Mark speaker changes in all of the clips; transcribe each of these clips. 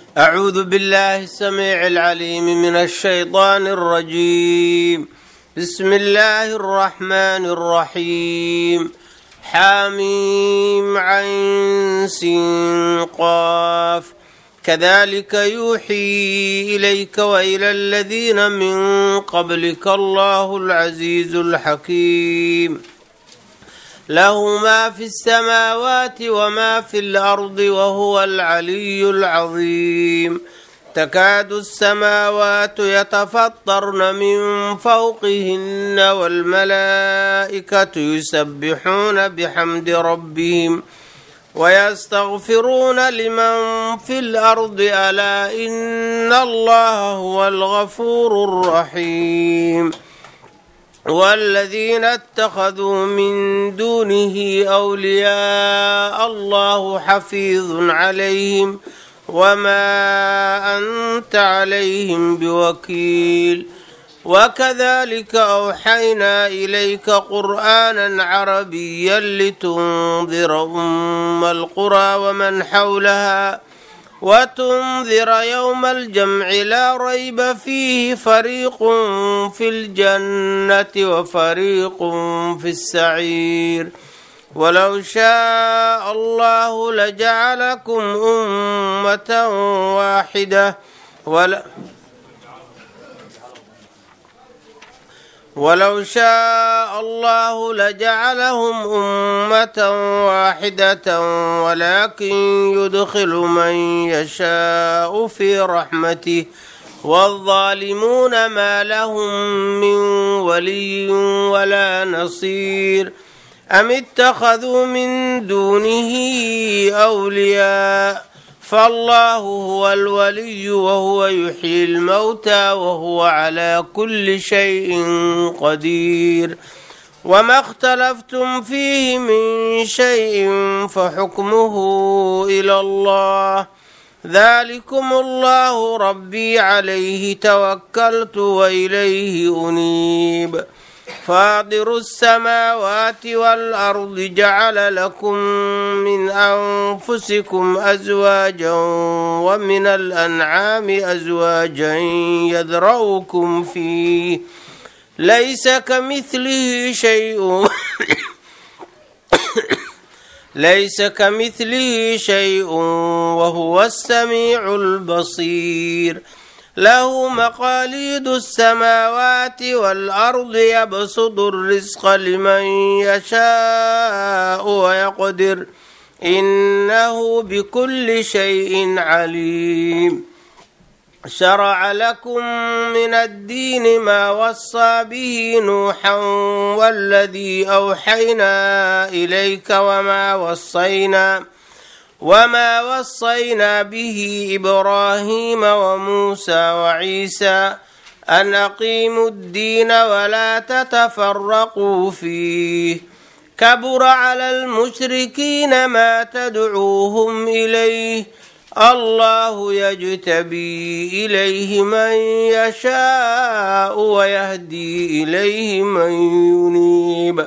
Speaker 1: أعوذ بالله السميع العليم من الشيطان الرجيم بسم الله الرحمن الرحيم حاميم عين سين قاف كذلك يوحي إليك وإلى الذين من قبلك الله العزيز الحكيم له ما في السماوات وما في الأرض وهو العلي العظيم تكاد السماوات يتفطرن من فوقهن والملائكة يسبحون بحمد ربهم ويستغفرون لمن في الأرض ألا إن الله هو الغفور الرحيم والذين اتخذوا من دونه أولياء الله حفيظ عليهم وما أنت عليهم بوكيل وكذلك أوحينا إليك قرآنا عربيا لتنذر أم القرى ومن حولها وتنذر يوم الجمع لا ريب فيه فريق في الجنة وفريق في السعير ولو شاء الله لجعلكم أمة واحدة ولا ولو شاء الله لجعلهم أمة واحدة ولكن يدخل من يشاء في رحمته والظالمون ما لهم من ولي ولا نصير أم اتخذوا من دونه أولياء فالله هو الولي وهو يحيي الموتى وهو على كل شيء قدير وما اختلفتم فيه من شيء فحكمه إلى الله ذلكم الله ربي عليه توكلت وإليه أنيب فاطر السماوات والأرض جعل لكم من أنفسكم أزواجا ومن الأنعام أزواجا يذرؤكم فيه ليس كمثله شيء ليس كمثله شيء وهو السميع البصير له مقاليد السماوات والأرض يبسط الرزق لمن يشاء ويقدر إنه بكل شيء عليم شرع لكم من الدين ما وصى به نوحا والذي أوحينا إليك وما وصينا وما وصينا به إبراهيم وموسى وعيسى أن أقيموا الدين ولا تتفرقوا فيه كبر على المشركين ما تدعوهم إليه الله يجتبي إليه من يشاء ويهدي إليه من ينيب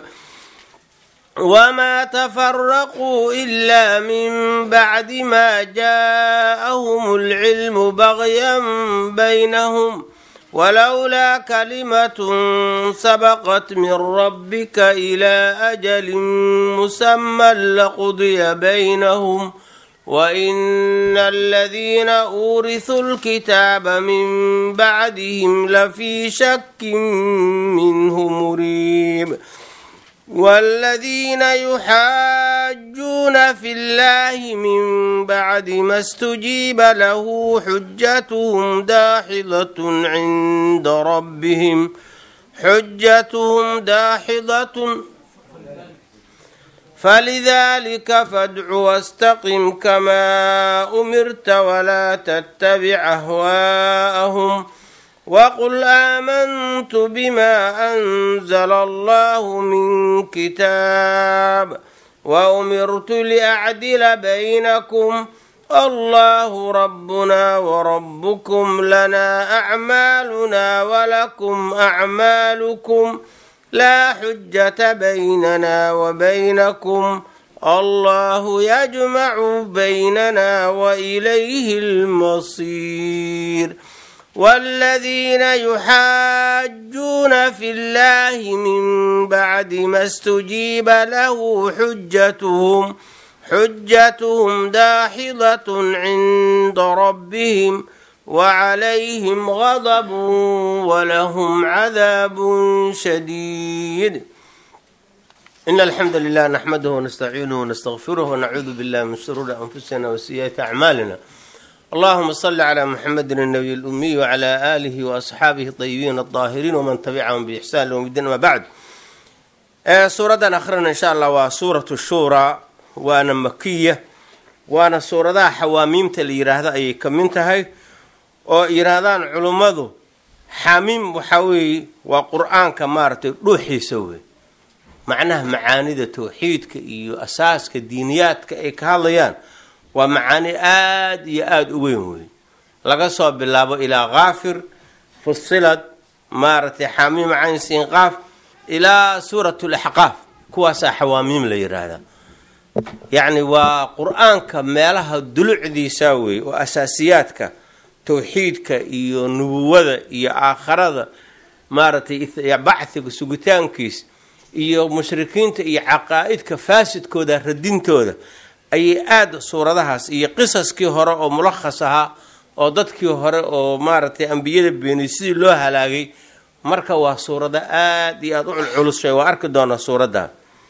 Speaker 1: وما تفرقوا إلا من بعد ما جاءهم العلم بغيا بينهم ولولا كلمة سبقت من ربك إلى أجل مسمى لقضي بينهم وإن الذين أورثوا الكتاب من بعدهم لفي شك منه مريب والذين يحاجون في الله من بعد ما استجيب له حجتهم داحضة عند ربهم حجتهم داحضة فلذلك فادع واستقم كما أمرت ولا تتبع أهواءهم وقل آمنت بما أنزل الله من كتاب وأمرت لأعدل بينكم الله ربنا وربكم لنا أعمالنا ولكم أعمالكم لا حجة بيننا وبينكم الله يجمع بيننا وإليه المصير والذين يحاجون في الله من بعد ما استجيب له حجتهم حجتهم داحضة عند ربهم وعليهم غضب ولهم عذاب شديد إن الحمد لله نحمده ونستعينه ونستغفره ونعوذ بالله من شرور أنفسنا وسيئات أعمالنا اللهم صل على محمد النبي الأمي وعلى آله وأصحابه الطيبين الطاهرين ومن تبعهم بإحسان يوم الدين ما بعد suuradan akhrina insha allah waa suuratu shuuraa waana makiya waana suuradaha xawaamiimta la yiraahdo ayay ka mid tahay oo yiraahdaan culummadu xamiim waxaa weeye waa qur-aanka maaragtay dhuuxiisa wey macnaha macaanida tawxiidka iyo asaaska diiniyaadka ay ka hadlayaan waa macaani aada iyo aada u weyn wey laga soo bilaabo ilaa kaafir fusilad maaragtay xamiim caynsiin qaaf ilaa suurat laxqaaf kuwaasaa xawaamiim la yiraahdaa yacni waa qur-aanka meelaha dulucdiisa wey oo asaasiyaadka tawxiidka iyo nubuwada iyo aakharada maaragtay bachiga sugitaankiis iyo mushrikiinta iyo caqaa-idka faasidkooda radintooda ayay aada suuradahaas iyo qisaskii hore oo mulakhas ahaa oo dadkii hore oo maaragtay ambiyada beeniyey sidii loo halaagay marka waa suurado aada iyo aada u culculus waa arki doonaa suuraddan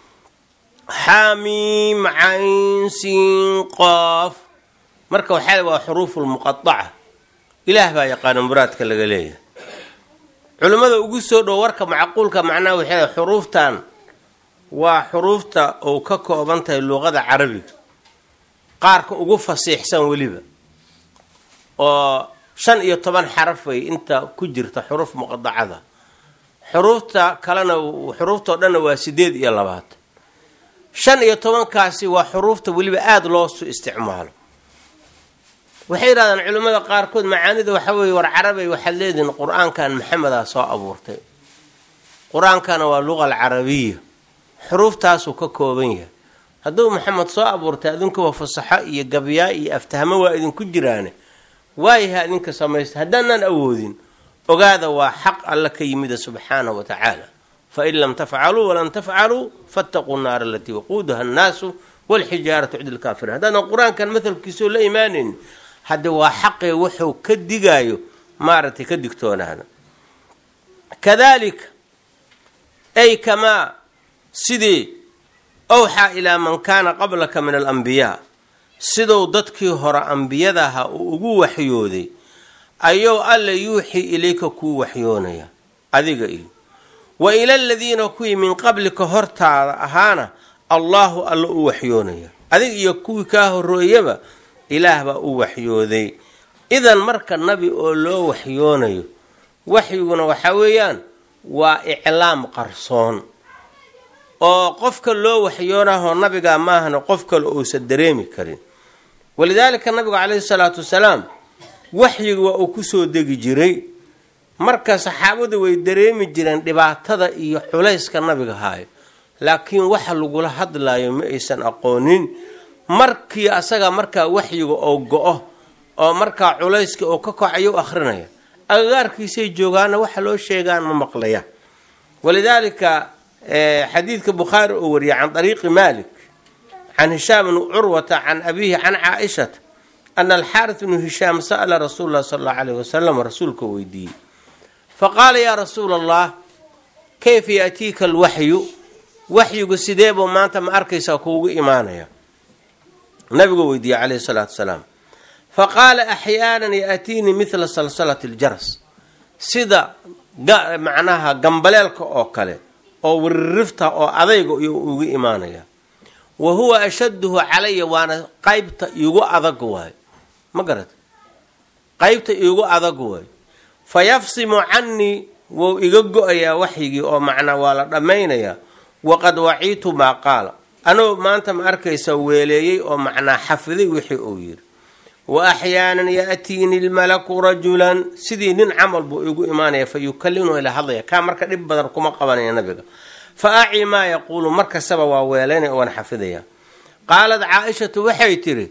Speaker 1: xamiim cayn siin qoof marka waxaa waa xuruufulmuqadaca ilaah baa yaqaana muraadka laga leeyahay culimmada ugu soo dhow warka macquulka macnaha waxay xuruuftan waa xuruufta oo ka kooban tahay luqada carabiga qaarka ugu fasiixsan weliba oo shan iyo toban xaraf way inta ku jirta xuruuf muqadacada xuruufta kalena xuruuftao dhanna waa sideed iyo labaatan shan iyo tobankaasi waa xuruufta weliba aada loosu isticmaalo waxay yidhahdaan culimmada qaarkood macaanida waxaa weeye war carabay waxaad leedihin qur-aankan maxamedaa soo abuurtay qur-aankana waa luqa alcarabiya xuruuftaasuu ka kooban yahay hadduu maxamed soo abuurtay adinkuwa fasaxo iyo gabyaa iyo aftahmo waa idinku jiraane waayaha idinka samaysta haddaanaan awoodin ogaada waa xaq alla ka yimida subxaanahu wa tacaala fain lam tafcaluu walan tafcaluu fattaquu naara alatii waquuduha annaasu walxijaaratu cid lkaafiriin haddaadan qur-aankan mahalkiisoo la imaanayn hadde waa xaqee wuxuu ka digaayo maaragtay ka digtoonaada kadalika ay kamaa sidii awxaa ilaa man kaana qablaka min alambiyaa siduu dadkii hore ambiyadaha uu ugu waxyooday ayuu alla yuuxii ilayka kuu waxyoonaya adiga iyo wa ila aladiina kuwii min qablika hortaada ahaana allaahu alla u waxyoonaya adiga iyo kuwii kaa horooyaba ilaah baa u waxyooday idan marka nabi oo loo waxyoonayo waxyiguna waxaa weeyaan waa iclaam qarsoon oo qofka loo waxyoonahoo nabigaa maahana qof kale uusan dareemi karin walidaalika nabigu calayhi salaatu wasalaam waxyiga waa uu kusoo degi jiray marka saxaabadu way dareemi jireen dhibaatada iyo culayska nabiga haayo laakiin waxa lagula hadlayo ma aysan aqoonin markii asaga markaa waxyiga oo go-o oo markaa culayska oo ka kocayo akhrinaya agagaarkiisay joogaana waxa loo sheegaan ma maqlaya walidaalika xadiidka bukhaari oo wariyay can ariiqi malik can hishaam bni curwata can abiihi can caaishata ana alxaaris bnu hishaam sa'la rasuul lah sala allahu alayh wasalam rasuulka weydiiyey faqaala yaa rasuula allah kayfa yaatiika alwaxyu waxyigu sideebuu maanta ma arkaysaa kuugu imaanaya nabigu weydiiyey calayhi salaatu wasalaam faqaala axyaanan yaatiinii midla salsalati aljaras sida macnaha gambaleelka oo kale oo wiririfta oo adayga iyo ugu imaanaya wa huwa ashadduhu calaya waana qaybta iigu adag waayo ma garata qaybta iigu adag waayo fa yafsimu cannii wou iga go-ayaa waxyigii oo macnaa waa la dhammaynayaa waqad waciitu maa qaala anuu maanta ma arkaysa weeleeyey oo macnaa xafiday wixii uu yidhi wa axyaanan yaatiini lmalaku rajulan sidii nin camal buu igu imaanaya fa yukallimnu ila hadlaya kaa marka dhib badan kuma qabanaya nabiga fa aci maa yaquulu markastaba waa weelaynaya waan xafidaya qaalad caa-ishatu waxay tidhi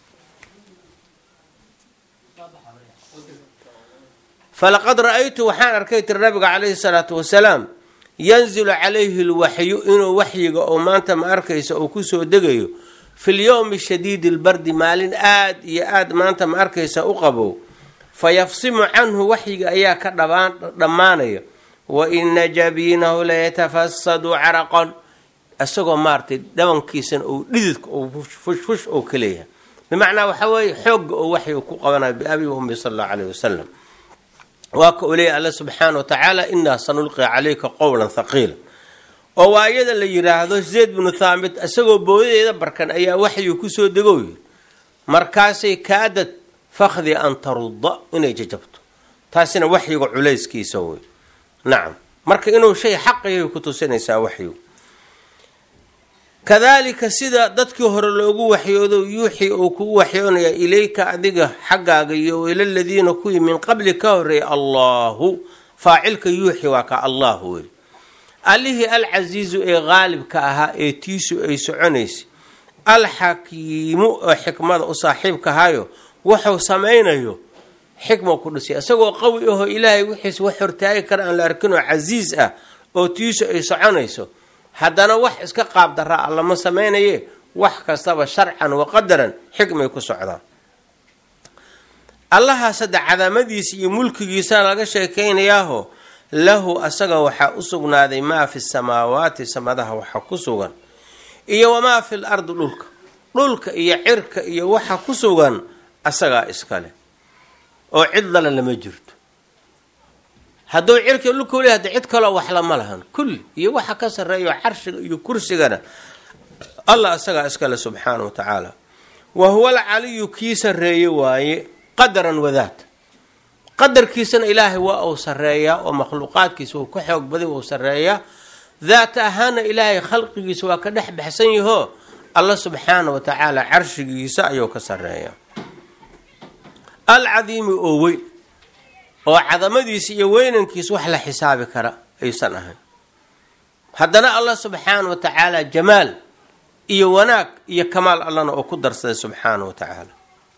Speaker 1: falaqad ra-aytu waxaan arkay tiri nabiga calayhi salaatu wasalaam yanzilu calayhi lwaxyu inuu waxyiga oo maanta ma arkaysa uu kusoo degayo fi lyowmi shadiidi lbardi maalin aad iyo aad maanta ma arkaysa u qabow fa yafsimu canhu waxyiga ayaa ka dhammaanaya wa ina jabiinahu layatafasadu caraqan isagoo maaratay dhabankiisana uu dhididka uu fushfush oo ka leeyahay bimacnaa waxaa weeye xoogga oo waxyiga ku qabanayo biabi wa ummi sala allahu caleyh wasalam waa ka u leeyahy alla subxaana wa tacaala inaa sanulqi calayka qowlan thaqiila oo waa iyada la yidhaahdo zayd binu thaamit isagoo boodadeeda barkan ayaa waxyiga kusoo degow yiri markaasay kaadad fakdi an tarudda inay jajabto taasina waxyiga culayskiisa wey nacam marka inuu shay xaqayay ku tusinaysaa waxyigu kadaalika sida dadkii hore loogu waxyoodo yuuxii uu kugu waxyoonaya ilayka adiga xaggaaga iyo ila ladiina kuwii min qabli ka horeeyay allahu faacilka yuuxi waa ka allahu wey allihii alcasiizu ee qaalibka ahaa ee tiisu ay soconaysay alxakiimu oo xikmada u saaxiibkahayo wuxuu samaynayo xikma ku dhisay isagoo qawi ahoo ilaahay wixiis wax hortaagi kara aan la arkin oo casiis ah oo tiisu ay soconayso haddana wax iska qaab daraa allama samaynaye wax kastaba sharcan wa qadaran xikmay ku socdaan allahaas hadda cadamadiisa iyo mulkigiisana laga sheekaynayaaho lahu asaga waxaa u sugnaaday maa fi samaawaati samadaha waxa ku sugan iyo wamaa fi l ardi dhulka dhulka iyo cirka iyo waxa ku sugan asagaa iskale oo cid lale lama jirto hadduu cirka dhulka weli hadda cid kaloo wax lama lahan kulli iyo waxa ka sarreeyo carshiga iyo kursigana allah asagaa iskale subxaana wa tacaala wa huwa alcaliyu kii sarreeye waaye qadaran wadaata qadarkiisana ilaahay waa uu sarreeyaa oo makhluuqaadkiisa uu ka xoog baday uu sarreeyaa daata ahaana ilaahay khalqigiisa waa ka dhex baxsan yahoo alla subxaana wa tacaala carshigiisa ayuu ka sarreeyaa alcadiimi oo weyn oo cadamadiisa iyo weynankiisa wax la xisaabi kara aysan ahayn haddana allah subxaana wa tacaala jamaal iyo wanaag iyo kamaal allana oo ku darsaday subxaana wa tacaala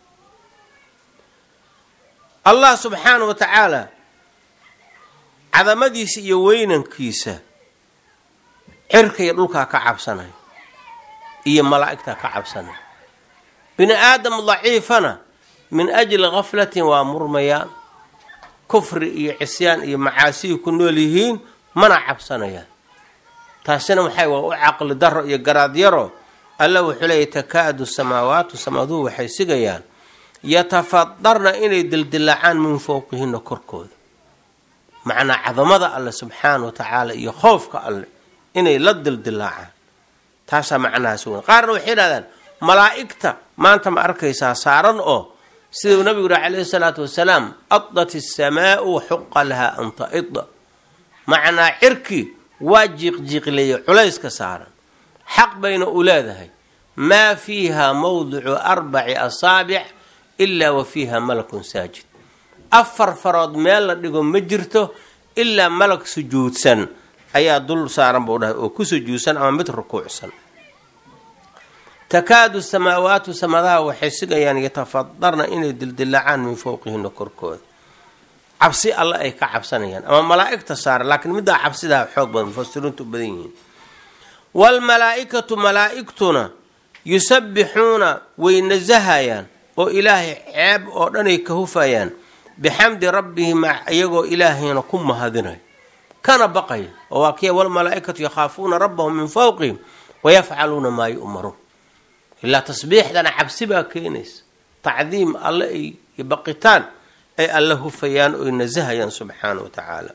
Speaker 1: allah subxaana wa tacaala cadamadiisa iyo weynankiisa cirka iyo dhulkaa ka cabsanay iyo malaa'igtaa ka cabsanay bini aadam daciifana min ajli gaflatin waa murmayaan kufri iyo cisyaan iyo macaasihii ku nool yihiin mana cabsanayaan taasina maxay waa u caqli daro iyo garaad yaro alla wuxuu leeyay takaadu samaawaatu samaaduhu waxay sigayaan yatafadarna inay dildilaacaan min fowqihina korkooda macnaa cadamada alle subxaana wa tacaala iyo khoofka alle inay la dildilaacaan taasaa macnahaas weyn qaarna waxay yidhahdaan malaa'igta maanta ma arkaysaa saaran oo siduu nabigu yihi calayhi salaatu wasalaam adat isamaau xuqa lahaa an taida macnaa cirkii waa jiiqjiiqleeyay culayska saaran xaq bayna u leedahay maa fiiha mawdicu arbaci asaabic ilaa wa fiiha malakun saajid afar farood meel la dhigo ma jirto ilaa malag sujuudsan ayaa dul saaran buu dhahay oo ku sujuudsan ama mid rukuucsan takaadu samaawaatu samadaha waxay sigayaan yatafadarna inay dildilaacaan min fowqihina korkooda cabsi alle ay ka cabsanayaan ama malaa'igta saaran laakiin middaa cabsidaa xoog badan mufasiriintu u badan yihiin waalmalaa-ikatu malaa-igtuna yusabbixuuna way nasahayaan oo ilaahay ceeb oo dhanay ka hufayaan bixamdi rabbihim iyagoo ilaahayna ku mahadinayo kana baqaya oo waa kiya walmalaa-ikatu yakhaafuuna rabbahum min fowqihim wayafcaluuna maa yu'maruun ilaa tasbiixdana cabsi baa keenaysa tacdiim alle ay iyo baqitaan ay alla hufayaan oy nasahayaan subxaana wa tacaala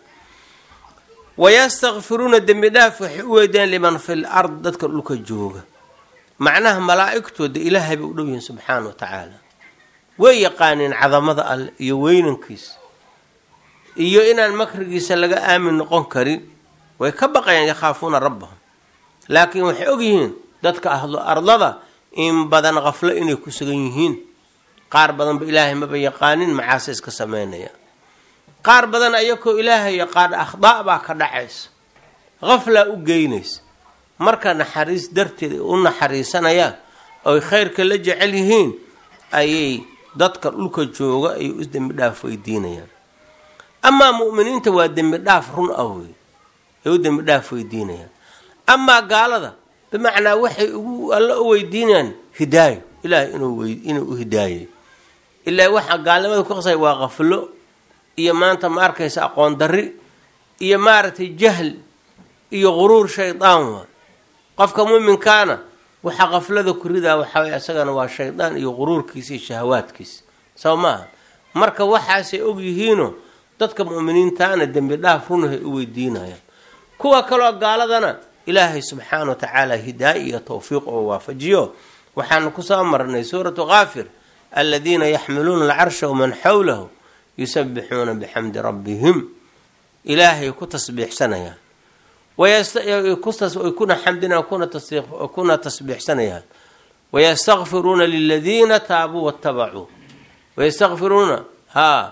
Speaker 1: wayastakfiruuna dembi dhaaf waxay u weydeen liman fil ard dadka dhulka jooga macnaha malaa'igtooda ilaahay bay u dhow yihiin subxaana wa tacaala way yaqaaneen cadamada alle iyo weynankiisa iyo inaan makrigiisa laga aamin noqon karin way ka baqayaan yakhaafuuna rabbahum laakiin waxay ogyihiin dadka ahlo ardada in badan kaflo inay ku sugan yihiin qaar badanba ilaahay maba yaqaanin macaase iska sameynaya qaar badan ayakoo ilaahay yaqaan akhdaa baa ka dhacaysa qaflaa u geynaysa marka naxariis darteed ay u naxariisanayaan oy khayrka la jecel yihiin ayay dadka dhulka jooga ay u dembi dhaaf weydiinayaan amaa mu'miniinta waa dembi dhaaf run ah wey ay u dembi dhaaf weydiinayaan amaa gaalada bimacnaa waxay ugu alla u weydiinayaan hidaayo ilaahay inuu inuu u hidaayay ilaa waxaa gaalnimada ku qasay waa qaflo iyo maanta ma arkaysa aqoon darri iyo maaragtay jahl iyo quruur shaydaan waa qofka muminkaana waxaa qaflada ku ridaa waxaaway isagana waa shaydaan iyo quruurkiisa iyo shahawaadkiisa soo maaha marka waxaasay og yihiino dadka mu'miniintaana dembi dhaaf runahay u weydiinayaan kuwa kaloo gaaladana ilaahay subxaana wa tacaala hidaaya iyo tawfiiq oo waafajiyo waxaanu kusoo marnay suuratu kaafir aladiina yaxmiluuna alcarsha waman xawlahu yusabixuuna bixamdi rabbihim ilaahay ku tasbiixsanayaan kuna xamdina kuna tasbiixsanayaan wayastakfiruuna liladiina taabuu watabacuu wayastakfiruuna ha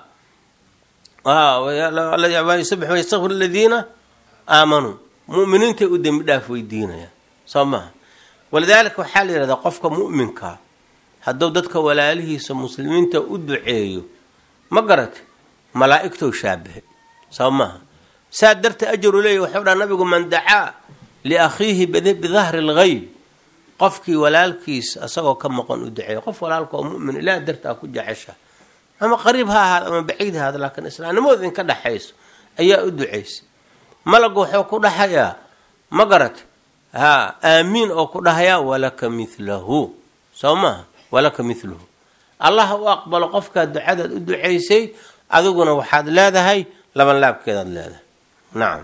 Speaker 1: yastakfir ladiina aamanuu muminiintay u dembi dhaaf weydiinayaan soo maha walidaalika waxaa la yihahdaa qofka mu'minka hadduu dadka walaalihiisa muslimiinta u duceeyo ma garate malaa'igtou shaabahay soo maaha saa darteed ajaru leeya waxau dhaha nabigu man dacaa liakhiihi bidahri lgayb qofkii walaalkiis asagoo ka maqan u duceeya qof walaalka oo mumin ilaah dartaa ku jecesha ama qariib ha ahaada ama baciid ha ahaada laakiin islaamnimooda idinka dhexayso ayaa u ducaysa malagu wuxuu ku dhahayaa ma garate ha aamiin oo ku dhahayaa walaka milahu soo maaha walaka miluhu allah u aqbalo qofkaa ducadaad u ducaysay adiguna waxaad leedahay laban laabkeedaad leedahay nacam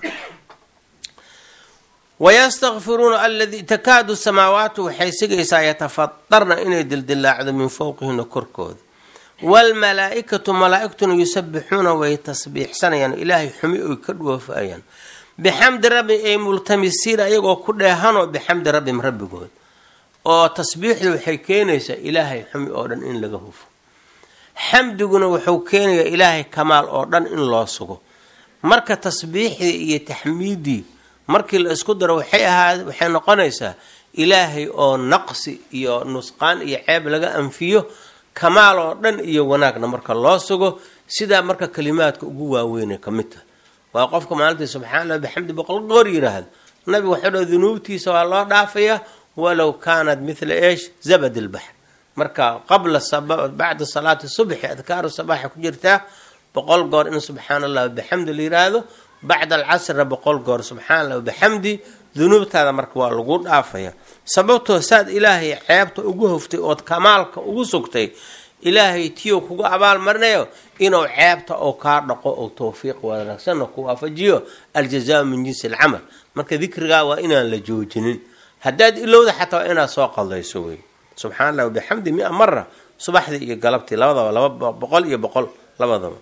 Speaker 1: wayastakfiruuna aladii takaadu samaawaatu waxay sigaysaa yatafadarna inay dildilaacdo min fowqihina korkooda waalmalaa-ikatu malaa-igtuna yusabixuuna way tasbiixsanayaan ilaahay xumi oy ka dhoofayaan bixamdi rabbi ay multamisiina iyagoo ku dheehanoo bixamdi rabbim rabbigood oo tasbiixdu waxay keenaysaa ilaahay xumi oo dhan in laga hufo xamdiguna wuxuu keenayaa ilaahay kamaal oo dhan in loo sugo marka tasbiixdii iyo taxmiiddii markii la isku daro waxay ahaa waxay noqonaysaa ilaahay oo naqsi iyo nusqaan iyo ceeb laga anfiyo kamaal oo dhan iyo wanaagna marka loo sugo sidaa marka kalimaadka ugu waaweynay ka mid tahay waa qofka maalintii subxaanallah bixamdi boqol goor yidhaahdo nabigu waxau dha dunuubtiisa waa loo dhaafayaa walow kaanat mithla eesh zabad ilbaxr marka qabla bacda salaati subxi adkaaru sabaaxa ku jirtaa boqol goor in subxaana allah bixamdi la yiraahdo bacda alcasrna boqol goor subxaana allah bixamdi dunuubtaada marka waa lagu dhaafaya sababtoo saad ilaahay ceebta ugu hoftay ood kamaalka ugu sugtay ilaahay tiyo kugu abaal marinayo inuu ceebta oo kaa dhaqo oo tawfiiq wanaagsanna ku waafajiyo aljazaau min jinsi alcamal marka dikrigaa waa inaan la joojinin haddaad ilowda xataa waa inaad soo qaldayso wey subxana allah bixamdi mia mara subaxdii iyo galabtii labadaba laba boqol iyo boqol labadaba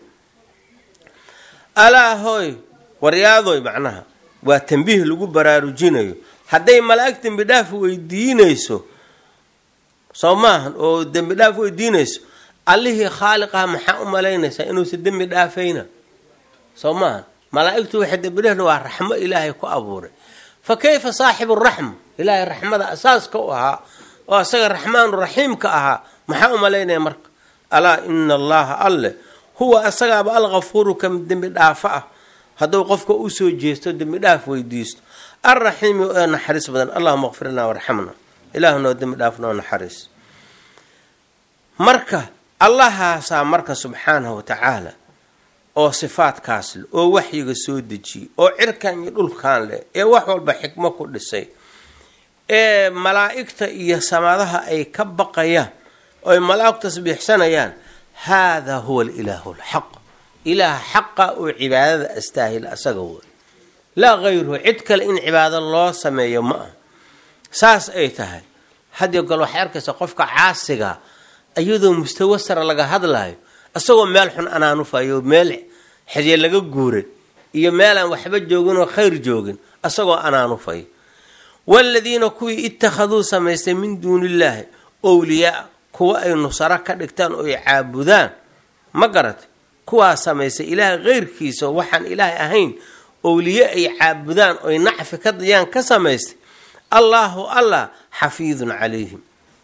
Speaker 1: alaa hooy waryaadoy macnaha waa tambiih lagu baraarujinayo hadday malaa'ig dembi dhaaf weydiinayso soo maahan oo dembi dhaaf weydiinayso allihii khaaliqaha maxaa u malaynaysaa inuusan dembi dhaafayna soo maahan malaa'igtu waxay dembidhahna waa raxmo ilaahay ku abuuray fa kayfa saaxibu raxma ilaahay raxmada asaaska u ahaa oo asaga raxmaanu raxiimka ahaa maxaa u malaynaya marka alaa ina allaha alle huwa asagaaba alkafuuru ka dembi dhaafo ah hadduu qofka usoo jeesto dembi dhaaf weydiisto alraxiimi ee naxariis badan allahuma kfirnaa warxamna ilaahunoo dembi dhaaf noo naxariis marka allahaasaa marka subxaanahu wa tacaala oo sifaadkaas leh oo waxyiga soo dejiyey oo cirkan iyo dhulkan leh ee wax walba xikmo ku dhisay ee malaa'igta iyo samadaha ay ka baqayaan oo ay malaa'ig tasbiixsanayaan haadaa huwa alilaahu alxaq ilaah xaqa oo cibaadada astaahil asaga wey laa hayruhu cid kale in cibaado loo sameeyo ma ah saas ay tahay hadiyo gol waxay arkaysaa qofka caasiga iyadoo mustawa sare laga hadlayo isagoo meel xun anaanufayo meel xedye laga guuray iyo meelaan waxba joogin oo khayr joogin isagoo anaanufayo waaladiina kuwii ittakhaduu samaystay min duuni illaahi owliyaa kuwa ay nusaro ka dhigtaan oo ay caabudaan ma garatay kuwaa samaystay ilaahay keyrkiisa oo waxaan ilaahay ahayn owliye ay caabudaan oy nacfi ka dayaan ka samaystay allaahu allah xafiidun calayhim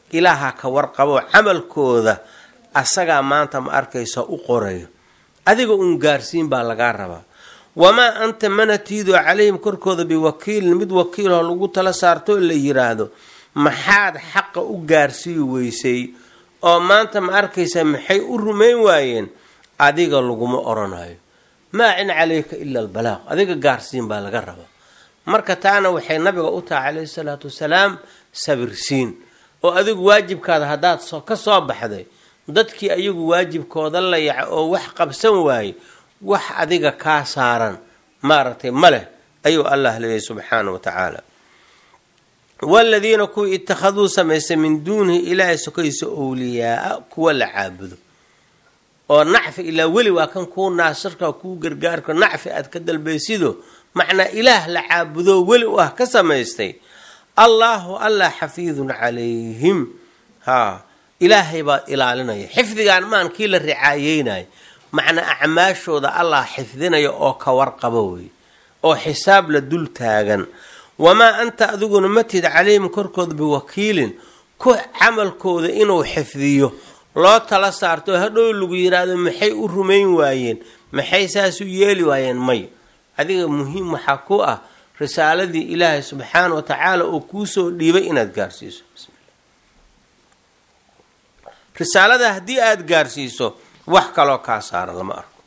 Speaker 1: ilaaha ka warqabo camalkooda asagaa maanta ma arkaysa u qorayo adiga uun gaarsiin baa lagaa rabaa wamaa anta mana tiido calayhim korkooda biwakiilin mid wakiiloo lagu tala saarto la yiraahdo maxaad xaqa u gaarsii weysay oo maanta ma arkaysa maxay u rumayn waayeen adiga laguma oranayo maa cin calayka ila albalaaq adiga gaarsiin baa laga rabaa marka taana waxay nabiga u tahay calayhi salaatu wasalaam sabirsiin oo adigu waajibkaada haddaad ka soo baxday dadkii ayagu waajibkooda la yaca oo wax qabsan waaye wax adiga kaa saaran maaragtay ma leh ayuu allah leeyahy subxaana wa tacaala waladiina kuwii ittakhaduu samaystay min duunihi ilaahay sokaysa owliyaaa kuwa la caabudo oo nacfi ilaa weli waa kan kuu naasirka kuu gargaarka nacfi aad ka dalbaysido macnaa ilaah la caabudo weli u ah ka samaystay allaahu allah xafiidun calayhim haa ilaahay baa ilaalinaya xifdigaan maan kii la ricaayeynaya macnaa acmaashooda allah xifdinaya oo ka warqaba wey oo xisaab la dul taagan wamaa anta adiguna matid calayhim korkooda biwakiilin ku camalkooda inuu xifdiyo loo tala saarto hadhow lagu yiraahdo maxay u rumayn waayeen maxay saas u yeeli waayeen may adiga muhiim waxaa ku ah risaaladii ilaahay subxaana wa tacaala oo kuusoo dhiibay inaad gaarsiiso risaalada haddii aada gaarsiiso wax kaloo kaa saaran lama arko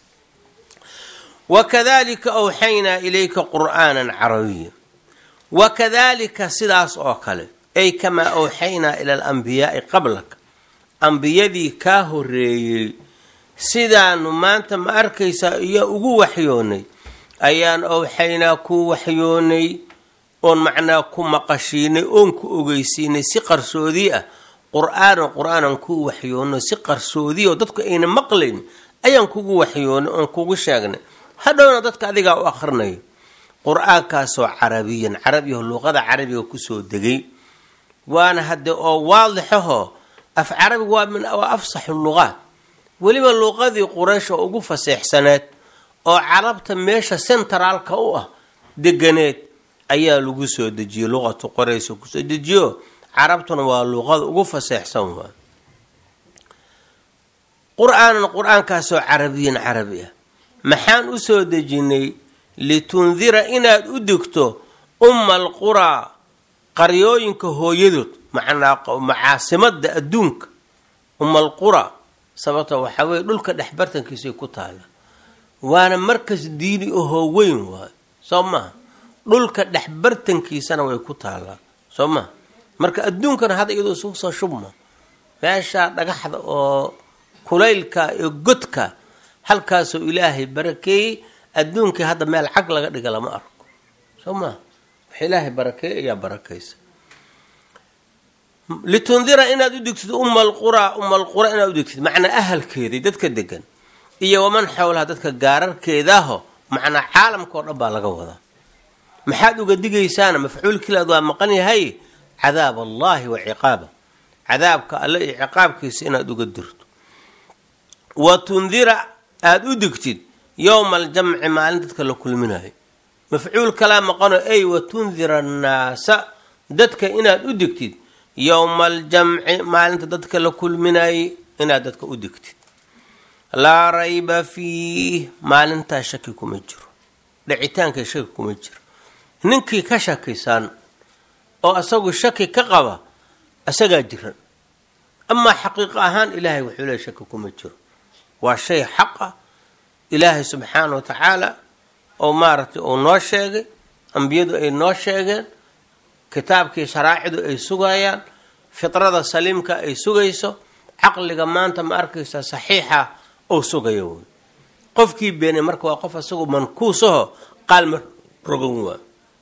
Speaker 1: wakadalika awxaynaa ilayka qur'aanan carabiya wakadalika sidaas oo kale ay kamaa awxaynaa ila alambiyaai qablaka ambiyadii kaa horeeyey sidaanu maanta ma arkaysaa iyo ugu waxyoonay ayaan awxaynaa ku waxyoonay oon macnaa ku maqashiinay oon ku ogeysiinay si qarsoodii ah qur-aanan qur-aanan ku waxyoono si qarsoodiya oo dadku ayna maqlayn ayaan kugu waxyoonay oon kugu sheegnay hadhowna dadka adigaa u akrinayo qur-aankaasoo carabiyan carabiyaho luuqada carabiga kusoo degay waana hadde oo waadixaho af carabiga waa min waa afsaxu luqaat weliba luuqadii quraysh oo ugu faseexsaneed oo carabta meesha centraalka u ah deganeed ayaa lagu soo dejiyey luqatu qoraysh kusoo dejiyo carabtuna waa luuqada ugu faseexsan waa qur-aanan qur-aankaasoo carabiyan carabi ah maxaan usoo dejinay litundira inaad u digto umma alquraa qaryooyinka hooyadood macnaa macaasimada adduunka umma alquraa sababta waxaa weye dhulka dhexbartankiisay ku taala waana markas diini ahoo weyn waayo soo maha dhulka dhexbartankiisana way ku taalaa soo maha marka adduunkana hadda iyadoo isugu soo shubma meeshaa dhagaxda oo kulaylka iyo godka halkaasoo ilaahay barakeeyey adduunkii hadda meel cag laga dhiga lama arko soo maha wax ilaahay barakeeyey ayaa barakaysa litundira inaad u digtid umma alquraa umma alqura inaad u digtid macnaa ahalkeedii dadka degan iyo waman xowlaha dadka gaararkeedaaho macnaa caalamka oo dhan baa laga wadaa maxaad uga digaysaana mafcuulkiilaad waa maqan yahay cadaab allahi wa ciqaaba cadaabka alle iyo ciqaabkiisa inaad uga dirto wa tundira aada u digtid yowma aljamci maalin dadka la kulminayo mafcuul kalaa maqano ay wa tundira annaasa dadka inaad u digtid yowma aljamci maalinta dadka la kulminayay inaad dadka u digtid laa rayba fiih maalintaa shaki kuma jiro dhicitaanka shaki kuma jiro ninkii ka shakisan oo asagu shaki ka qaba asagaa jiran amaa xaqiiqo ahaan ilaahay wuxuu leey shaki kuma jiro waa shay xaq ah ilaahay subxaana wa tacaala oo maaragtay uu noo sheegay ambiyadu ay noo sheegeen kitaabkii sharaacidu ay sugayaan fidrada saliimka ay sugayso caqliga maanta ma arkaysa saxiixa ou sugayo wey qofkii beenay marka waa qof asagu mankuusaho qaalma rogan waa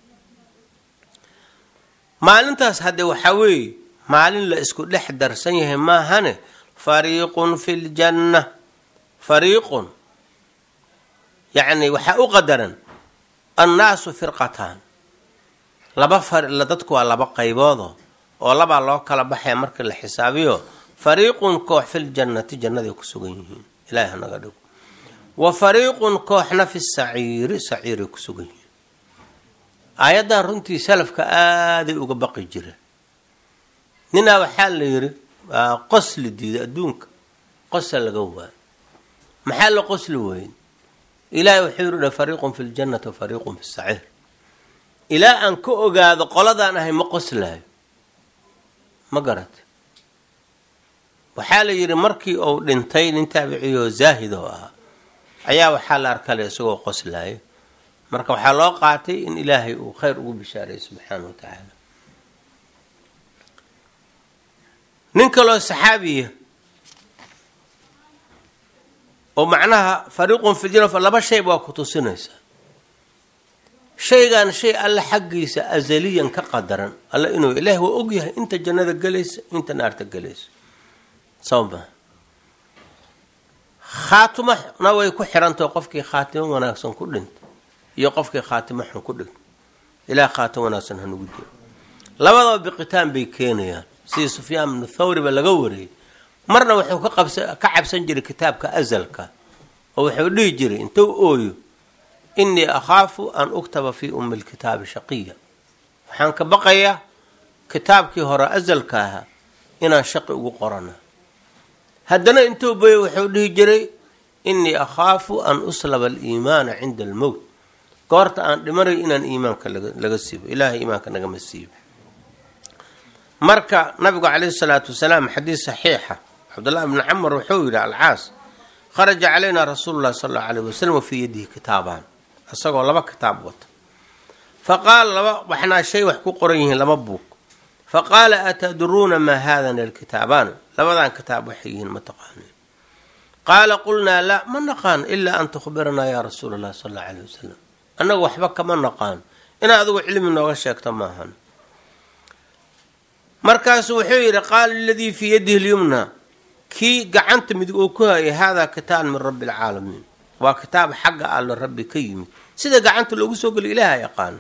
Speaker 1: maalintaas hadde waxaa weeye maalin la isku dhex darsan yahay maahane fariiqun fi ljanna fariiqun yacni waxaa u qadaran annaasu firqataan laba dadku waa laba qayboodo oo labaa loo kala baxaya marka la xisaabiyo fariiqun koox filjannati jannaday ku sugan yihiin ilahi hanaga dhigo wa fariiqun kooxna fi saciiri saciiray ku sugan yihiin aayaddan runtii salafka aaday uga baqi jireen ninaa waxaa la yidhi qosli diiday adduunka qosa laga waayo maxaa la qosli weyn ilaahay wuxuu yidhi fariiqun fi ljannati wa fariiqun fi saciir ilaa aan ka ogaado qoladaan ahay ma qoslaayo ma garat waxaa la yidhi markii uu dhintay nin taabiciyo zaahid oo ahaa ayaa waxaa la arkale isagoo qoslaayo marka waxaa loo qaatay in ilaahay uu khayr ugu bishaareeyo subxaana wa tacaala nin kaloo saxaabiya oo macnaha fariiqun filjana laba shayba waa ku tusinaysaa shaygan shay alle xaggiisa azaliyan ka qadaran alle inuu ilaahi waa ogyahay inta jannada gelaysa inta naarta gelaysa soo maa khaatimona way ku xirantaho qofkii khaatimo wanaagsan ku dhinta iyo qofkii khaatimo xun ku dhinta ilaah khaatimo wanaagsan hanugu diro labadaba biqitaan bay keenayaan sidii sufyaan bnu thawriba laga wariyey marna wuxuu ka qabsa ka cabsan jiray kitaabka azalka oo wuxuu dhihi jiray intuu ooyo innii akhaafu an uktaba fii ummi lkitaabi shaqiya waxaan ka baqayaa kitaabkii hore azalka ahaa inaan shaqi ugu qorana haddana intuu boyo wuxuu dhihi jiray innii akhaafu an uslaba aliimaana cinda almowt goorta aan dhimanayo inaan iimaanka laga siibo ilaahay iimaanka nagama siibo marka nabigu calayhi salaatu wasalaam xadiis saxiixa cabdullahi bni camar wuxuu yidhi alcaas kharaja calaynaa rasuulu llahi sala allau alayh wasalam wa fii yadihi kitaabaan isagoo laba kitaab wata fa qaala laba waxnaa shay wax ku qoran yihiin laba buug fa qaala atadruuna maa haadana alkitaabaan labadan kitaab waxay yihiin ma taqaaniin qaala qulnaa laa ma naqaan ilaa an tukhbiranaa yaa rasuula allahi sala allau alayh wasalam annagu waxba kama naqaan inaad adigu cilmi nooga sheegto maahan markaasu wuxuu yidhi qaala aladii fii yadihi lyumna kii gacanta midig uu ku hayay haadaa kitaab min rabbi alcaalamiin waa kitaab xagga alle rabbi ka yimid sida gacanta loogu soo geliyo ilaaha yaqaano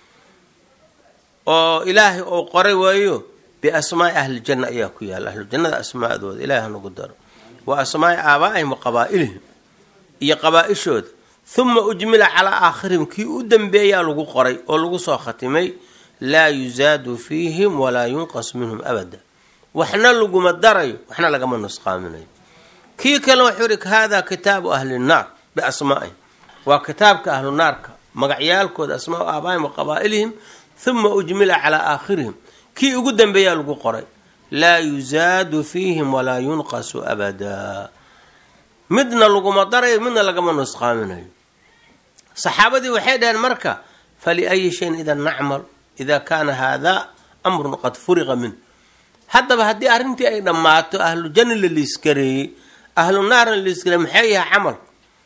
Speaker 1: oo ilaahay uu qoray waayo biasmaai ahlijanna ayaa ku yaala ahlujannada asmaadooda ilahay hanagu daro wa asmaai aabaa'ihim wa qabaa'ilihim iyo qabaa-ishooda huma ujmila calaa aakhirihim kii u dambeeyaa lagu qoray oo lagu soo khatimay laa yuzaadu fiihim walaa yunqas minhum abada waxna laguma darayo waxna lagama nusqaaminayo kii kale wuxuu yihi haadaa kitaabu ahli nnaar biasmaa'ihim waa kitaabka ahlu naarka magacyaalkooda asmaau aabaa'ihim wa qabaa'ilihim huma ujmila calaa aakhirihim kii ugu dambeeyaa lagu qoray laa yuzaadu fiihim walaa yunqasu abadaa midna laguma darayo midna lagama nusqaaminayo saxaabadii waxay dhaheen marka faliayi shayin idan nacmal ida kaana haadaa amrun qad furiqa minh haddaba haddii arrintii ay dhammaato ahlu janna la liiskareeyey ahlu naarna la liiskareeyey maxay yahay camal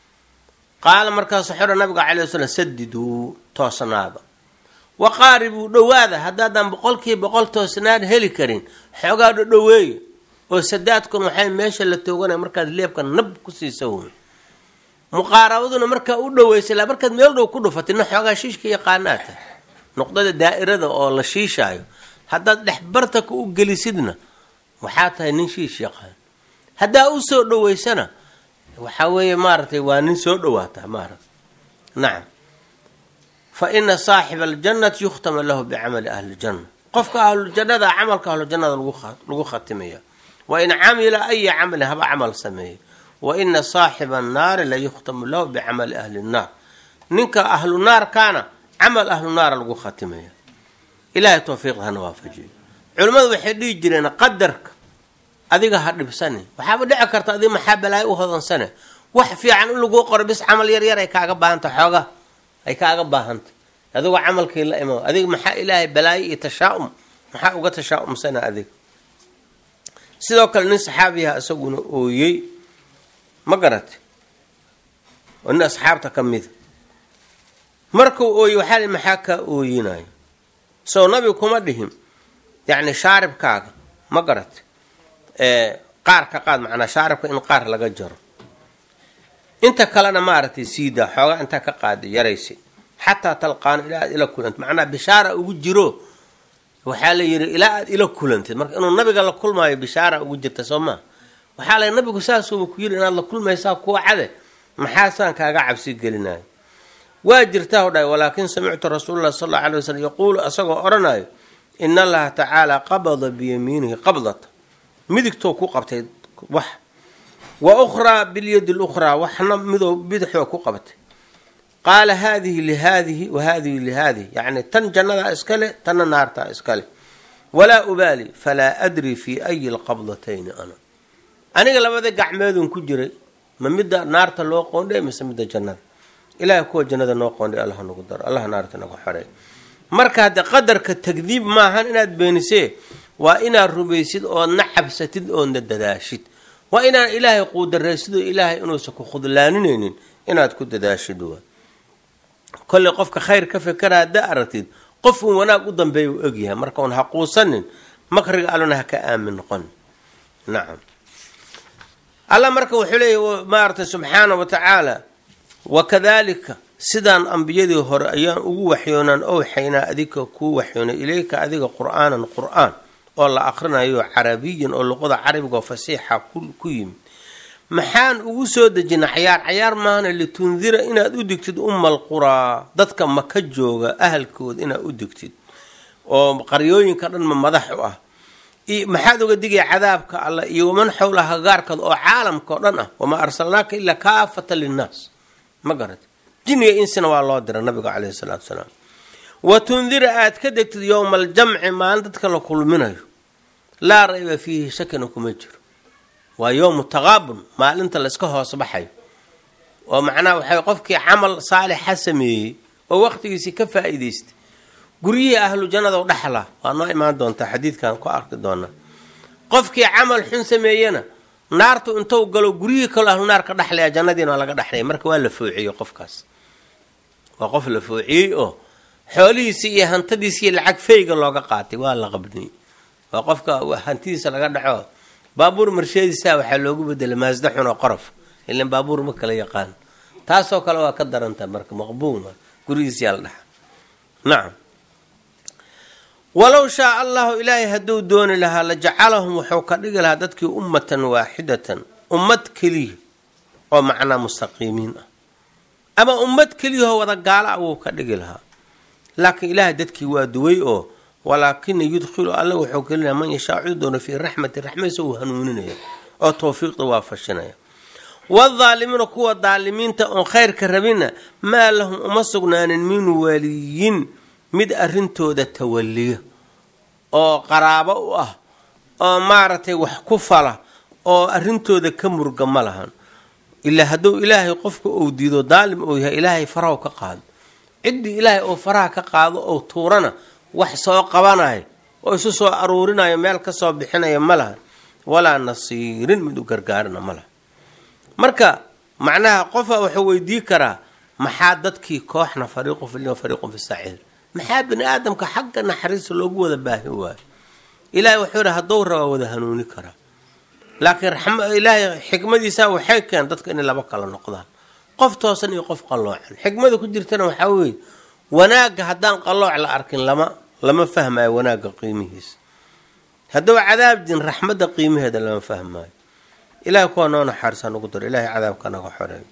Speaker 1: qaala markaasu xora nabiga calay wasalam sadiduu toosnaada wa qaaribuu dhowaada haddaadan boqolkiiba boqol toosnaan heli karin xoogaa dhodhoweeya oo sadaadkun waxay meesha la tooganaya markaad leebka nab ku siisa wey muqaarabaduna markaa u dhoweysa ilaa markaad meel dhow ku dhufatay na xoogaa shiishka yaqaanaa tahay nuqdada daa'irada oo la shiishaayo haddaad dhex bartaka u gelisidna waxaa tahay nin shiish yaqaan haddaa u soo dhoweysana waxaa weeye maaragtay waa nin soo dhowaataa maaragta nacam fa ina saaxiba aljannati yukhtama lahu bicamali ahli ljanna qofka ahlujannada camalka ahlujannada lagu khatimaya wa in camila aya camalin haba camal sameeya wa ina saaxiba annaari la yukhtamu lahu bicamali ahli nnaar ninka ahlu naarkaana camal ahlu naara lagu khatimaya ilaahay towfiiqda hana waafajiyo culimmadu waxay dhihi jireen qadarka adiga ha dhibsani waxaaba dhici karta adiga maxaa balaayo u hodansane wax fiican in laguu qoro bis camal yar yar ay kaaga baahanta xooga ay kaaga baahanta adigoo camalkii la imo adiga maxaa ilaahay balaayo iyo tashaa-um maxaa uga tashaa-umsana adiga sidoo kale nin saxaabiyaha isaguna ooyey ma garate oo nin asxaabta ka mida markuu ooyey waxaa li maxaa kaa ooyinayo soo nabigu kuma dhihin yacni shaaribkaaga ma garate qaar ka qaad macnaa shaaribka in qaar laga jaro inta kalena maaragtay siidaa xoogaa intaa ka qaada yaraysi xataa talqaano ilaa aad ila kulantid macnaa bishaara ugu jiro waxaa la yidhi ilaa aad ila kulantid marka inuu nabiga la kulmaayo bishaara ugu jirta soo maa waxaa la nabigu saasuuba ku yidhi inaad la kulmaysaa kuwa cade maxaasaan kaaga cabsi gelinayo waa jirtaa o dhahay walaakin samictu rasuululahi sal alla alay waslm yaquulu asagoo odhanayo in allaha tacaala qabada biyamiinihi qabdata midigtou ku qabtay wax wa ukhraa bilyadi lukhraa waxna midoo bidixoo ku qabtay qaala haadihi lihaadihi wa haadihi lihaadihi yacni tan jannadaa iskale tanna naartaa iskale walaa ubaali falaa adri fii ayi lqabdatayni ana aniga labada gacmeedun ku jiray ma midda naarta loo qoondhay mise midda jannada ilahay kuwa jannada noo qoondhay allah nagu daro allah naarta nagu xorey marka haddee qadarka tagdiib maahan inaad beenisee waa inaad rumaysid oodna cabsatid oodna dadaashid waa inaan ilaahay quudaraysid oo ilaahay inuusan ku khudlaaninaynin inaad ku dadaashid waa kolley qofka khayr ka fekera haddaa aragtid qof uun wanaag u dambeeya u egyahay marka un ha quusanin makriga allona ha ka aamin noqon nacam alla marka wuxuu leeyahy maaragtay subxaana wa tacaala wakadalika sidaan ambiyadii hore ayaan ugu waxyoonaan owxaynaa adiga kuu waxyoonay ilayka adiga qur-aanan qur-aan oo la akrinayo carabiyan oo luqada carabiga oo fasiixa ku yimid maxaan ugu soo dejina cayaar cayaar maahana litundira inaad u digtid ummal quraa dadka maka jooga ahalkooda inaad u digtid oo qaryooyinka dhanma madax u ah maxaad uga digaya cadaabka alla iyo waman xowla hagaarkada oo caalamka oo dhan ah wamaa arsalnaaka ilaa kaafata linnaas ma garat jinniga insina waa loo dira nabiga caleyhi salaatu salaam wa tundira aad ka degtid yowma aljamci maalin dadka la kulminayo laa rayba fiihi shakina kuma jiro waa yowmu taqaabun maalinta layska hoos baxayo oo macnaha waxay qofkii camal saalixa sameeyey oo waqtigiisii ka faa-iideystay guryihii ahlu jannada u dhexla waa noo imaan doontaa xadiidkan ku arki doonaa qofkii camal xun sameeyena naartu intou galo guryihii kaloo ahlu naar ka dhexlaya jannadiina waa laga dhexlaya marka waa la foociyey qofkaas waa qof la foociyey oo xoolihiisii iyo hantadiisi iyo lacag feyga looga qaatay waa la qabniyey waa qofka hantidiisa laga dhaco baabuur marsheediisa waxaa loogu bedelay maasda xun oo qorof ilan baabuur ma kala yaqaan taasoo kale waa ka daranta marka maqbuum gurigiisiyaa la dhaxa nacam walow shaa allahu ilaahay hadduu dooni lahaa la jacalahum wuxuu ka dhigi lahaa dadkii ummatan waaxidatan ummad keliya oo macnaa mustaqiimiin ah ama ummad keliyahoo wada gaala ah wuu ka dhigi lahaa laakiin ilaahay dadkii waa duway oo walaakina yudkhilu alla wuxuu gelinaya man yashaa cid doono fii raxmati raxmadiisa uu hanuuninaya oo tawfiiqda waafashinaya wadaalimiina kuwa daalimiinta oon khayrka rabina maa lahum uma sugnaanin min waliyin mid arrintooda tawaliya oo qaraabo u ah oo maaragtay wax ku fala oo arrintooda ka murga ma lahan ilaa hadduu ilaahay qofka uu diido daalim uu yahay ilaahay farahu ka qaado ciddii ilaahay oo faraha ka qaado oo tuurana wax soo qabanayo oo isu soo aruurinayo meel kasoo bixinayo ma lahan walaa nasiirin mid u gargaarina ma laha marka macnaha qofa wuxuu weydii karaa maxaa dadkii kooxna fariiqun fi lima fariiqun fi saciir maxaa bini aadamka xagga naxariista loogu wada baahi waayo ilaahay wuxuu yihi hadduu rabaa wada hanuuni karaa laakiin ilaahay xikmadiisa waxay keen dadka inay laba kala noqdaan qof toosan iyo qof qalloocan xikmada ku jirtana waxaa weeye wanaagga haddaan qallooc la arkin lama lama fahmayo wanaagga qiimihiisa hadduu cadaab jin raxmadda qiimaheeda lama fahmaayo ilahay kuwa noo naxaarisa nugu daro ilahay cadaabka naga xoreeyo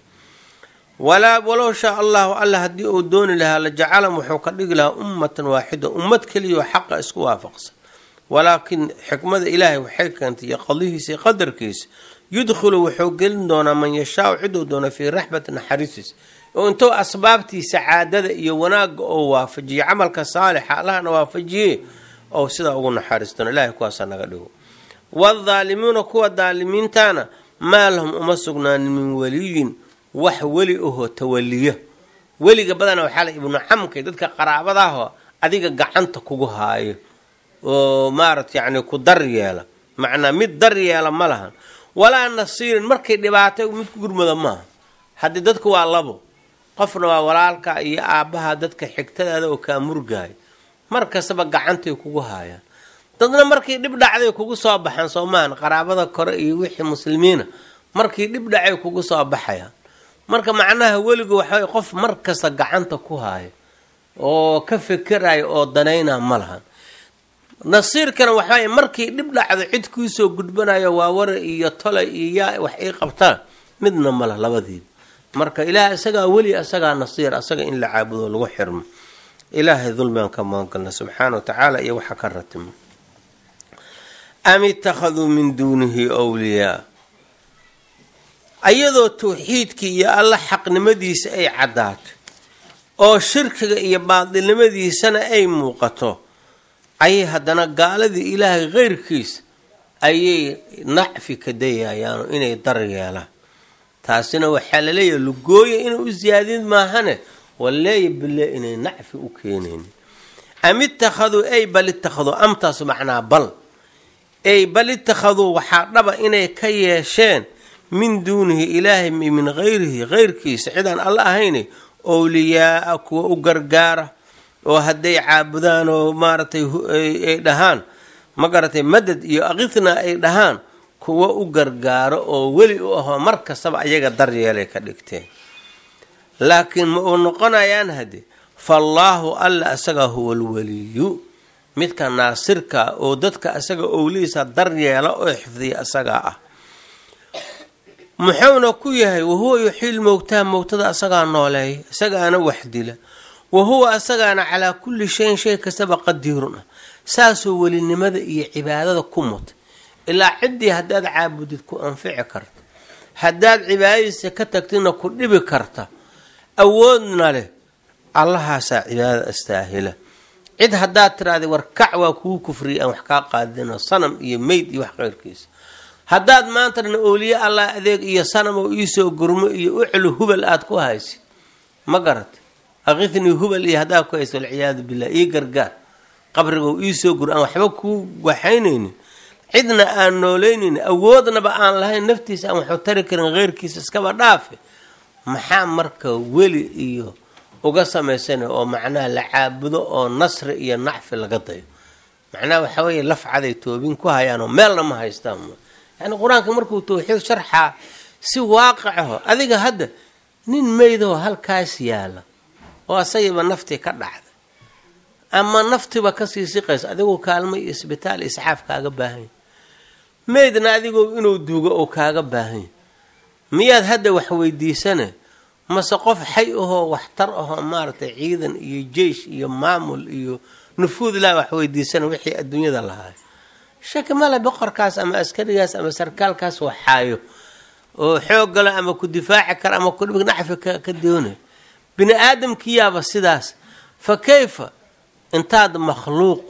Speaker 1: walaa walow shaa allahu alla haddii uu dooni lahaa la jacalam wuxuu ka dhigi lahaa ummatan waaxida ummad keliyaoo xaqa isku waafaqsan walaakin xikmada ilaahay waxay keentay iyo qadihiisa iyo qadarkiisa yudkhilu wuxuu gelin doonaa man yashaau ciduu doona fii raxmati naxariisiis oo intuu asbaabtii sacaadada iyo wanaagga oo waafajiye camalka saalixa allahna waafajiye oo sidaa ugu naxariistoona ilahay kuwaasa naga dhigo waadaalimiuna kuwa daalimiintana maa lahum uma sugnaanin min waliyin wax weli ahoo tawaliya weliga badana waxaa la ibnu camkay dadka qaraabadaahoo adiga gacanta kugu haayo oo maarata yacni ku dar yeela macnaa mid dar yeela ma lahan walaa nasiirin markay dhibaatay mid ku gurmada maaha haddii dadku waa labo qofna waa walaalka iyo aabbaha dadka xigtadaada oo kaa murgaaya mar kastaba gacantay kugu haayaan dadna markii dhib dhacday kugu soo baxaan soo maahan qaraabada kore iyo wixii muslimiina markii dhib dhacay kugu soo baxayaan marka macnaha weligu waxaway qof mar kasta gacanta ku haayo oo ka fekeraya oo danayna ma lahan nasiirkana waxaay markii dhib dhacdo cid kuusoo gudbanayo waa wara iyo tolay iyo yaa wax ii qabtaan midna malah labadiiba marka ilaah isagaa weli isagaa nasiir asaga in la caabudo lagu xirmo ilaahay dulmigaan ka magangalna subxaana wa tacaala iyo waxa ka ratimo am ittakhaduu min duunihi wliyaa ayadoo tawxiidkii iyo alla xaqnimadiisa ay caddaato oo shirkiga iyo baadilnimadiisana ay muuqato ayay haddana gaaladii ilaahay keyrkiisa ayay nacfi ka dayayaano inay dar yeelaan taasina waxaa laleeyahay lugooya inay u siyaadin maahane waleeya bile inay nacfi u keenaynin am ittakhaduu ay bal ittakhaduu amtaasu macnaa bal ay bal ittakhaduu waxaa dhaba inay ka yeesheen min duunihi ilaahay min hayrihi keyrkiisa cidaan alla ahayne owliyaaa kuwa u gargaara oo hadday caabudaan oo maaragtay ay dhahaan ma garatay madad iyo akitna ay dhahaan kuwa u gargaaro oo weli u ahoo mar kastaba ayaga daryeelay ka dhigteen laakiin ma uu noqonayaan hade faallaahu alla asagaa huwa alwaliyu midka naasirka oo dadka asaga owlihiisa daryeela oo xifdiya asagaa ah muxuuna ku yahay wahuwa yuxiil mowtaa mowtada asagaa nooleeya isagaana wax dila wahuwa asagaana calaa kulli shayin shay kastaba qadiirun ah saasoo welinimada iyo cibaadada ku mutay ilaa ciddii haddaad caabudid ku anfici karta haddaad cibaadadiisa ka tagtidna ku dhibi karta awoodna leh allahaasaa cibaadada astaahila cid haddaad tiraahda warkac waa kugu kufriya aan wax kaa qaadino sanam iyo meyd iyo wax keyrkiisa haddaad maantana ooliye allah adeeg iyo sanam oo iisoo gurmo iyo uclu hubal aada ku haysid ma garata akithnii hubal iyo haddaad ku haysa walciyaadu billah ii gargaar qabrigo iisoo gur aan waxba kuu waxaynaynin cidna aan nooleynaynin awoodnaba aan lahayn naftiisa aan waxu tari karin keyrkiisa iskaba dhaafe maxaa marka weli iyo uga samaysana oo macnaha la caabudo oo nasri iyo nacfi laga dayo macnaha waxaa weeye lafcaday toobin ku hayaanoo meelna ma haystaan yani qur-aanka markuu tawxiid sharxaa si waaqicaho adiga hadda nin meydoo halkaas yaala oo asagiiba naftii ka dhacday ama naftiba kasii siqaysa adigoo kaalmo iyo isbitaal isxaaf kaaga baahanya meydna adigoo inuu duugo oo kaaga baahanya miyaad hadda wax weydiisane mase qof xay ahoo waxtar ahoo maaragtay ciidan iyo jeish iyo maamul iyo nufuud laa wax weydiisana wixii adduunyada lahaay shaki male boqorkaas ama askarigaas ama sarkaalkaas waxaayo oo xooggalo ama ku difaaci kara ama kudhib nacfi ka doonay bini aadamkiyaaba sidaas fa kayfa intaad makhluuq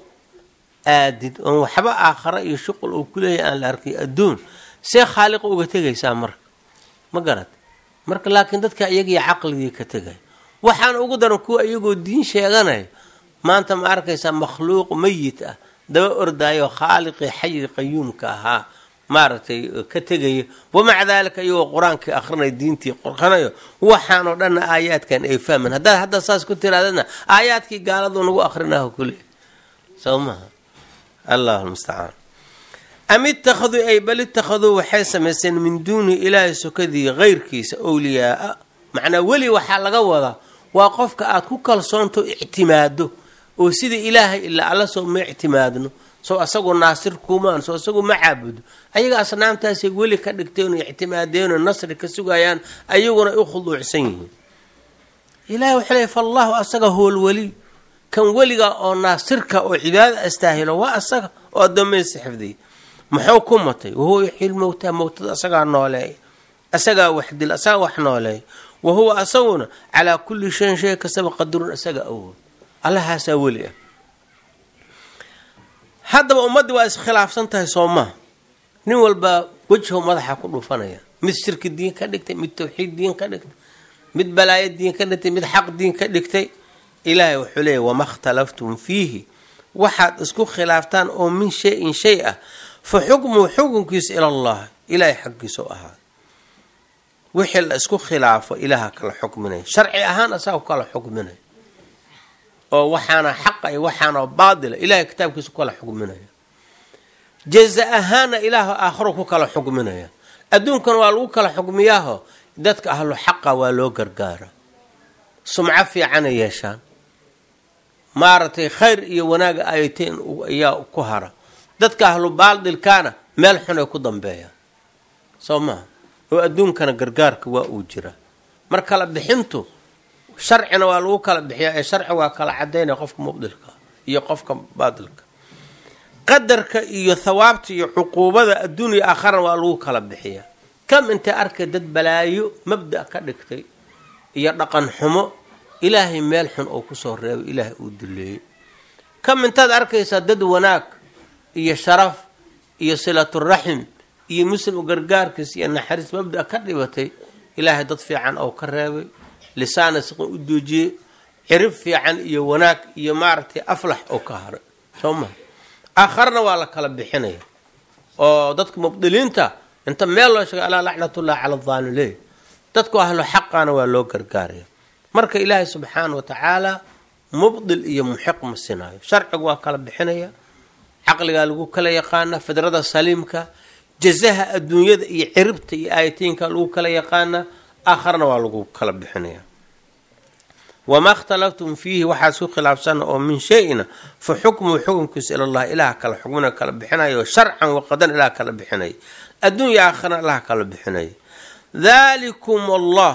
Speaker 1: aadid oon waxba aakhara iyo shuqul uu ku leeyahay aan la arkay adduun see khaaliqa uga tegaysaa marka ma garat marka laakiin dadka iyagiyo caqligii ka tegay waxaana ugu daran kuwa iyagoo diin sheeganaya maanta ma arkaysaa makhluuq mayit ah daba ordaayo khaaliqii xayi qayuumka ahaa maaragtay ka tegaya wamaca daalika iyagoo qur-aankii akrinaya diintii qoranayo waxaanoo dhanna aayaadkan ay fahman haddaad hadda saas ku tiraadana aayaadkii gaaladu nagu akrinaho kule soo maha allahu lmustacaan am ittakhaduu ay bal ittakhaduu waxay samaysteen min duunihi ilaahay sokadii keyrkiisa owliyaaa macnaa weli waxaa laga wadaa waa qofka aad ku kalsoonto ictimaado oo sida ilaahay ilaa alla soo ma ictimaadno soo asagoo naasir kumaan soo asagoo ma caabudo ayaga asnaamtaasay weli ka dhigteen oo ictimaadeenoo nasri ka sugayaan ayaguna u khuduucsan yihiin ilahay wuxuu leey faallahu asaga huwa lweliy kan weliga oo naasirka oo cibaadada astaahilo waa asaga oo addoomaysa xifdiya muxuu ku matay wahuwa yuxiil mowtaa mowtada asagaa nooleeya asagaa wax dil asagaa wax nooleeya wa huwa asaguna calaa kulli shayin shay kastaba qadirun asaga awood allahaasaa weli ah haddaba ummaddii waa iskhilaafsan tahay soo maha nin walbaa wejho madaxa ku dhufanaya mid shirki diin ka dhigtay mid tawxiid diin ka dhigtay mid balaayo diin ka dhigtay mid xaq diin ka dhigtay ilaahay wuxuu leeyahy wama khtalaftum fiihi waxaad isku khilaaftaan oo min shay-in shay ah fa xukmuhu xukunkiisa ila allah ilaahay xaggiisa u ahaa wixii la isku khilaafo ilaaha kala xukminaya sharci ahaan asaga kala xukminaya oo waxaana xaqa iyo waxaana baatila ilahay kitaabkiisa ku kala xukminaya jaza ahaana ilaaha aakharo ku kala xukminaya adduunkan waa lagu kala xukmiyaaho dadka ahlu xaqa waa loo gargaara sumco fiicana yeeshaan maaragtay khayr iyo wanaaga ayateen ayaa ku hara dadka ahlu baadilkaana meel xun ay ku dambeeyaan soo maha oo adduunkana gargaarka waa uu jira mar kala bixintu sharcina waa lagu kala bixiyaa ee sharci waa kala cadaynaya qofka mubdilka iyo qofka baadilka qadarka iyo thawaabta iyo cuquubada adduunya aakharana waa lagu kala bixiyaa kam intay arkay dad balaayo mabda ka dhigtay iyo dhaqan xumo ilaahay meel xun oo kusoo reebay ilaahay uu duleeyey kam intaad arkaysaa dad wanaag iyo sharaf iyo silaturaxim iyo muslim gargaarkiis iyo naxariis mabda ka dhibatay ilaahay dad fiican oo ka reebay lisaana siqin u doojiyey cirib fiican iyo wanaag iyo maaragtay aflax oo ka haray soo maha aakharna waa la kala bixinaya oo dadka mubdiliinta inta meel loo sheegay alaa lacnatullahi cala adaalim leey dadku ahlo xaqana waa loo gargaaraya marka ilaahay subxaana wa tacaala mubdil iyo muxiq ma sinaayo sharcigu waa kala bixinaya caqligaa lagu kala yaqaana fidrada saliimka jazaha adduunyada iyo ciribta iyo aayatiinka lagu kala yaqaana aakharna waa lagu kala bixinaya wamaa ikhtalaftum fiihi waxaa isku khilaafsana oo min shay-ina fa xukmuhu xukumkiisa ilallah ilaah kala xukmina kala bixinayo sharcan waqadan ilaah kala bixinaya adduunya aakharna ilaah kala bixinaya daalikum allah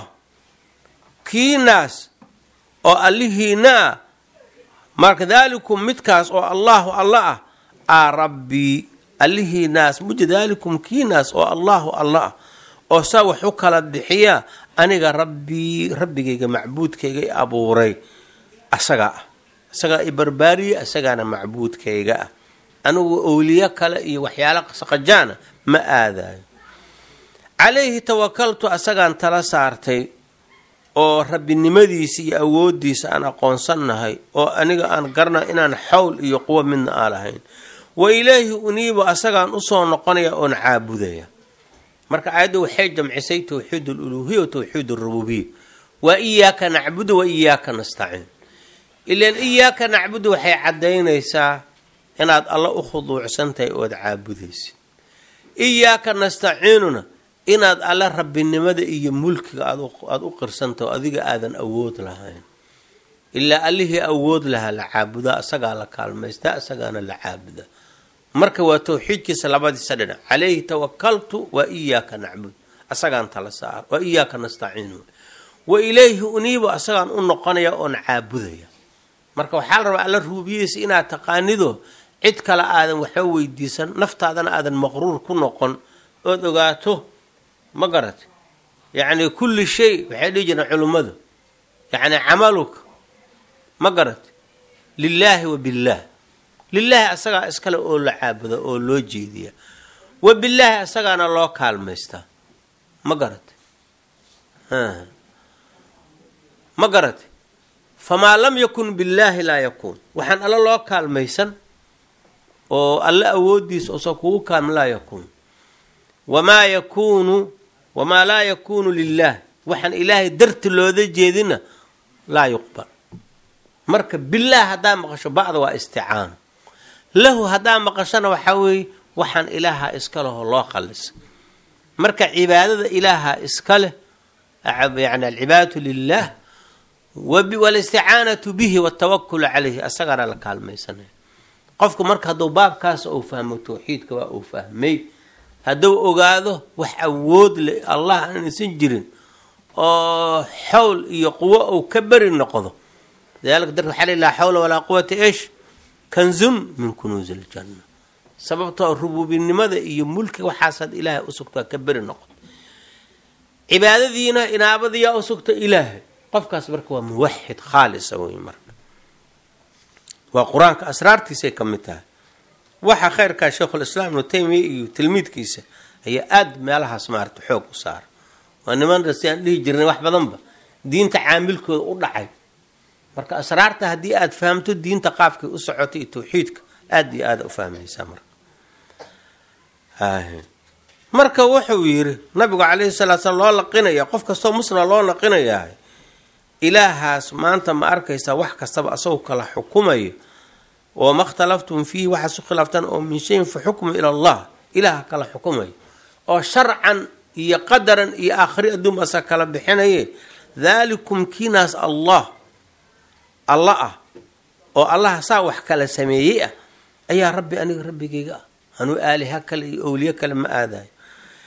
Speaker 1: kiinaas oo allihiinaa marka daalikum midkaas oo allahu alla ah aa rabbii allihiinaas muja daalikum kiinaas oo allahu alla ah oo saa wax u kala bixiyaa aniga rabbii rabbigayga macbuudkayga i abuuray asagaa ah isagaa i barbaariyey isagaana macbuudkayga ah anigu owliyo kale iyo waxyaala saqajaana ma aadayo calayhi tawakaltu asagaan tala saartay oo rabbinimadiisa iyo awoodiisa aan aqoonsannahay oo aniga aan garna inaan xawl iyo quwo midna aan lahayn wa ilaahi uniibu asagaan usoo noqonaya oon caabudaya marka aayadda waxay jamcisay towxiid aluluhiya wa towxiid alrububiya waa iyaaka nacbudu wa iyaaka nastaciin ilaan iyaaka nacbudu waxay caddaynaysaa inaad alla u khuduucsan tahay ood caabudaysid iyaaka nastaciinuna inaad alle rabbinimada iyo mulkiga aada u qirsantaho adiga aadan awood lahayn ilaa allihii awood lahaa la caabudaa isagaa la kaalmaystaa isagaana la caabudaa marka waa towxiidkiisa labadiisa dhinac calayhi tawakaltu wa iyaaka nacbud asagaan tala saar wa iyaaka nastaciin wa ilayhi uniibu asagaan u noqonaya oon caabudaya marka waxaa la rabaa alla ruubiyeysa inaad taqaanido cid kale aadan waxba weydiisan naftaadana aadan maqruur ku noqon ood ogaato ma garat yacni kulli shay waxay dhihi jireen culummadu yacni camaluka ma garat lilaahi wa billaah lilaahi asagaa iskale oo la caabuda oo loo jeediya wa billaahi asagaana loo kaalmaystaa ma garat ma garat famaa lam yakun billaahi laa yakuun waxaan alla loo kaalmaysan oo alle awoodiisa osa kugu kaalma laa yakuun wamaa yakuunu wamaa laa yakuunu lilaah waxaan ilaahay darti looda jeedina laa yuqbal marka bilaah haddaa maqasho bacda waa isticaano lahu haddaa maqashona waxaa weeye waxaan ilaaha iska leho loo qalisa marka cibaadada ilaaha iska leh yani alcibaadatu lilah walisticaanatu bihi watawakulu calayhi asagaana la kaalmaysanaya qofku marka hadduu baabkaas uu fahmo towxiidka waa uu fahmay hadduu ogaado wax awood le allah aan isan jirin oo xowl iyo quwo uu ka beri noqdo lidalika darka waxaa li laa xawla walaa quwata ish kanzun min kunuusi iljanna sababtoo rububinimada iyo mulkiga waxaasaad ilaahay usugtaa ka beri noqoto cibaadadiina inaabadiyaa usugta ilaahay qofkaas marka waa muwaxid khaalisa wey marka waa qur-aanka asraartiisay ka mid tahay waxa khayrkaa sheikhulislaam ibnu taymiya iyo tilmiidkiisa ayaa aada meelahaas maarata xoog u saara waa niman si aan dhihi jirnay wax badanba diinta caamilkooda u dhacay marka asraarta haddii aada fahamto diinta qaabkay u socotay iyo tawxiidka aada iyo aada u fahmaysaa marka marka wuxuu yidhi nabigu calayhi salaa slam loo laqinaya qof kastoo muslima loo laqinayaa ilaahaas maanta ma arkaysaa wax kastaba asagoo kala xukumayo oo ma khtalaftum fiihi waxaad su khilaaftaan oo min shayin fa xukmu ila allah ilaaha kala xukumayo oo sharcan iyo qadaran iyo aakhri adduun asa kala bixinaye daalikum kiinaas allah alla ah oo allah saa wax kala sameeyey ah ayaa rabbi aniga rabbigayga ah anuu aaliha kale iyo owliye kale ma aadayo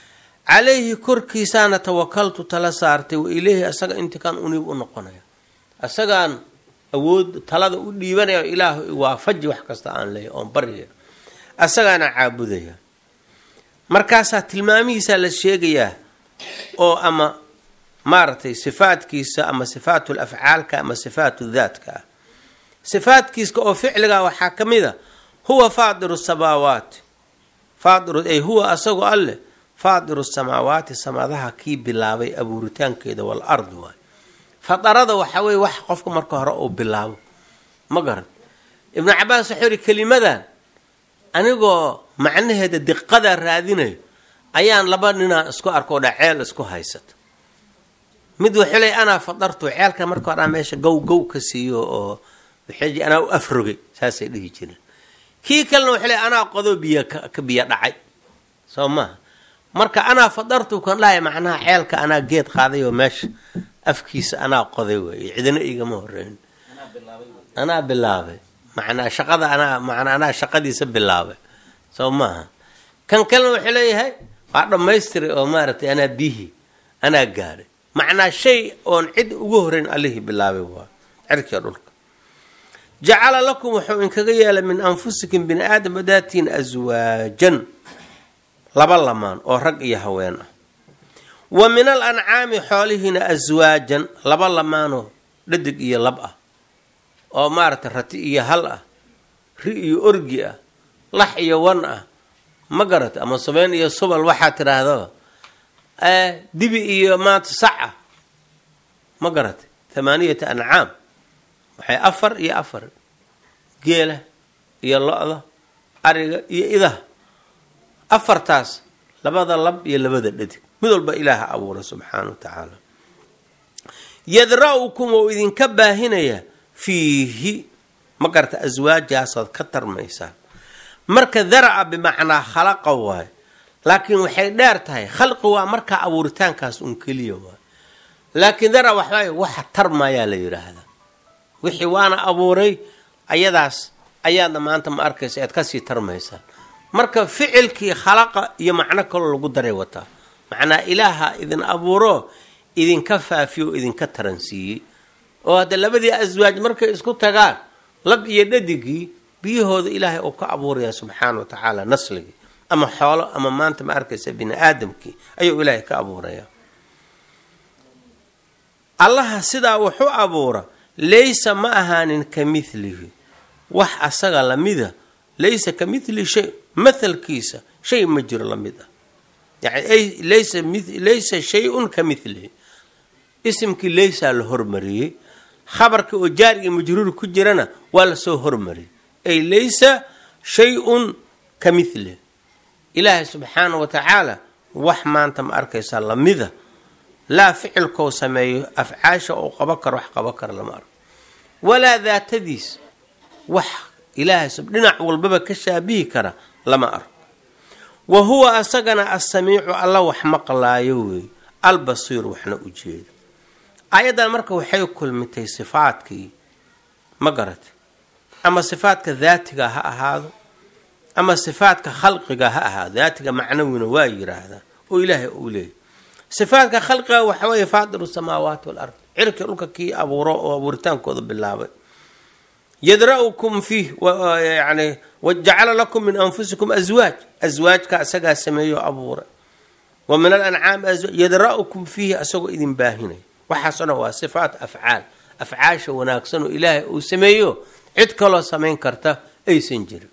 Speaker 1: calayhi korkiisaana tawakaltu tala saartay wa ileyhi asaga intikaan uniib u noqonaya isagaan awood talada u dhiibanaya ilaah waafaji wax kasta aan leeya oon baryaya asagaana caabudaya markaasaa tilmaamihiisaa la sheegayaa oo ama maaragtay sifaadkiisa ama sifaatul afcaalka ama sifaatu daatka ah sifaadkiiska oo ficliga waxaa ka mid a huwa faadiru samaawaati faadiru ay huwa asagoo alleh faadiru samaawaati samadaha kii bilaabay abuuritaankeeda wal ard waay fadarada waxaa weye wax qofka marka hore uu bilaabo ma garan ibnu cabaas wuxuu yihi kelimadan anigoo macnaheeda diqada raadinayo ayaan laba ninaa isku arkoo dha ceel isku haysata mid wuxuu leey anaa fadartu ceelka marka hore meesha gow gow ka siiyo oo waxay anaa u afrogay saasay dhihi jireen kii kalena wuxuu leey anaa qodo biyo ka biyo dhacay soo maha marka anaa fadartu kan dhahay macnaha ceelka anaa geed qaaday oo meesha afkiisa anaa qoday wey cidina igama horeyn anaa bilaabay manaa shaqada anaa manaa anaa shaqadiisa bilaabay soo maaha kan kalena wuxuu leeyahay waa dhammaystiray oo maaragtay anaa bihi anaa gaadhay macnaa shay oon cid ugu horeyn allihii bilaabay waa cirkiga dhulka jacala lakum wuxuu inkaga yeelay min anfusikum bini aadam adaatiin aswaajan laba lamaan oo rag iyo haween ah wa min al ancaami xoolihiina aswaajan laba lamaanoo dhadig iyo lab ah oo maaragtay rati iyo hal ah ri iyo orgi ah lax iyo wan ah ma garata ama sabeyn iyo subal waxaa tidhaahdaba dibi iyo maanta sac ah ma garatay thamaaniyata ancaam waxay afar iyo afar geela iyo lo-da ariga iyo idaha afartaas labada lab iyo labada dhadig mid walba ilaaha abuura subxaana wa tacaala yadra-ukum ou idinka baahinaya fiihi ma garata aswaajaasood ka tarmaysaan marka daraca bimacnaa khalaqa waayo laakiin waxay dheer tahay khalqi waa markaa abuuritaankaas un keliya waayo laakiin darac waxbaa waxa tarmayaa la yidhaahdaa wixii waana abuuray ayadaas ayaadna maanta ma arkaysa aad kasii tarmaysaan marka ficilkii khalaqa iyo macno kaloo lagu daray wataa macnaa ilaaha idin abuuro idinka faafiyo o idinka taransiiyey oo hadda labadii aswaaj markay isku tagaan lab iyo dhadigii biyahooda ilaahay uu ka abuuraya subxaana wa tacaala nasligii ama xoolo ama maanta ma arkaysa bini aadamkii ayuu ilaahay ka abuuraya allaha sidaa wuxuu abuura laysa ma ahaanin ka milihi wax asaga lamida laysa ka mili shay mathalkiisa shay ma jiro lamid ah yani laysa laysa shay-un ka milihi isimkii laysaa la hormariyey khabarka oo jaar iyo majruur ku jirana waa lasoo hormariyay ay laysa shay-un ka milihi ilaahay subxaana wa tacaala wax maanta ma arkaysaa lamida laa ficilkou sameeyo afcaasha uu qabo karo wax qabo kara lama arko walaa daatadiis wax ilaahay dhinac walbaba ka shaabihi kara lama arko wa huwa asagana assamiicu alla wax maqlaayo weey albasiiru waxna u jeedo aayaddan marka waxay kulmitay sifaadkii ma garatay ama sifaadka daatiga ha ahaado ama sifaadka khalqiga ha ahaado daatiga macnawina waa yiraahdaa oo ilaahay uu leeyahy sifaadka khalqiga waxa weeye faadiru samaawaati wal ard cirkii dhulka kii abuuro oo abuuritaankooda bilaabay yadra-ukum fiih yani wajacala lakum min anfusikum aswaaj aswaajka isagaa sameeyo abuuray wa min alancaami aswaaj yadra-ukum fiihi asagoo idin baahinaya waxaasoo dhan waa sifaat afcaal afcaasha wanaagsan oo ilaahay uu sameeyo cid kaloo samayn karta aysan jirin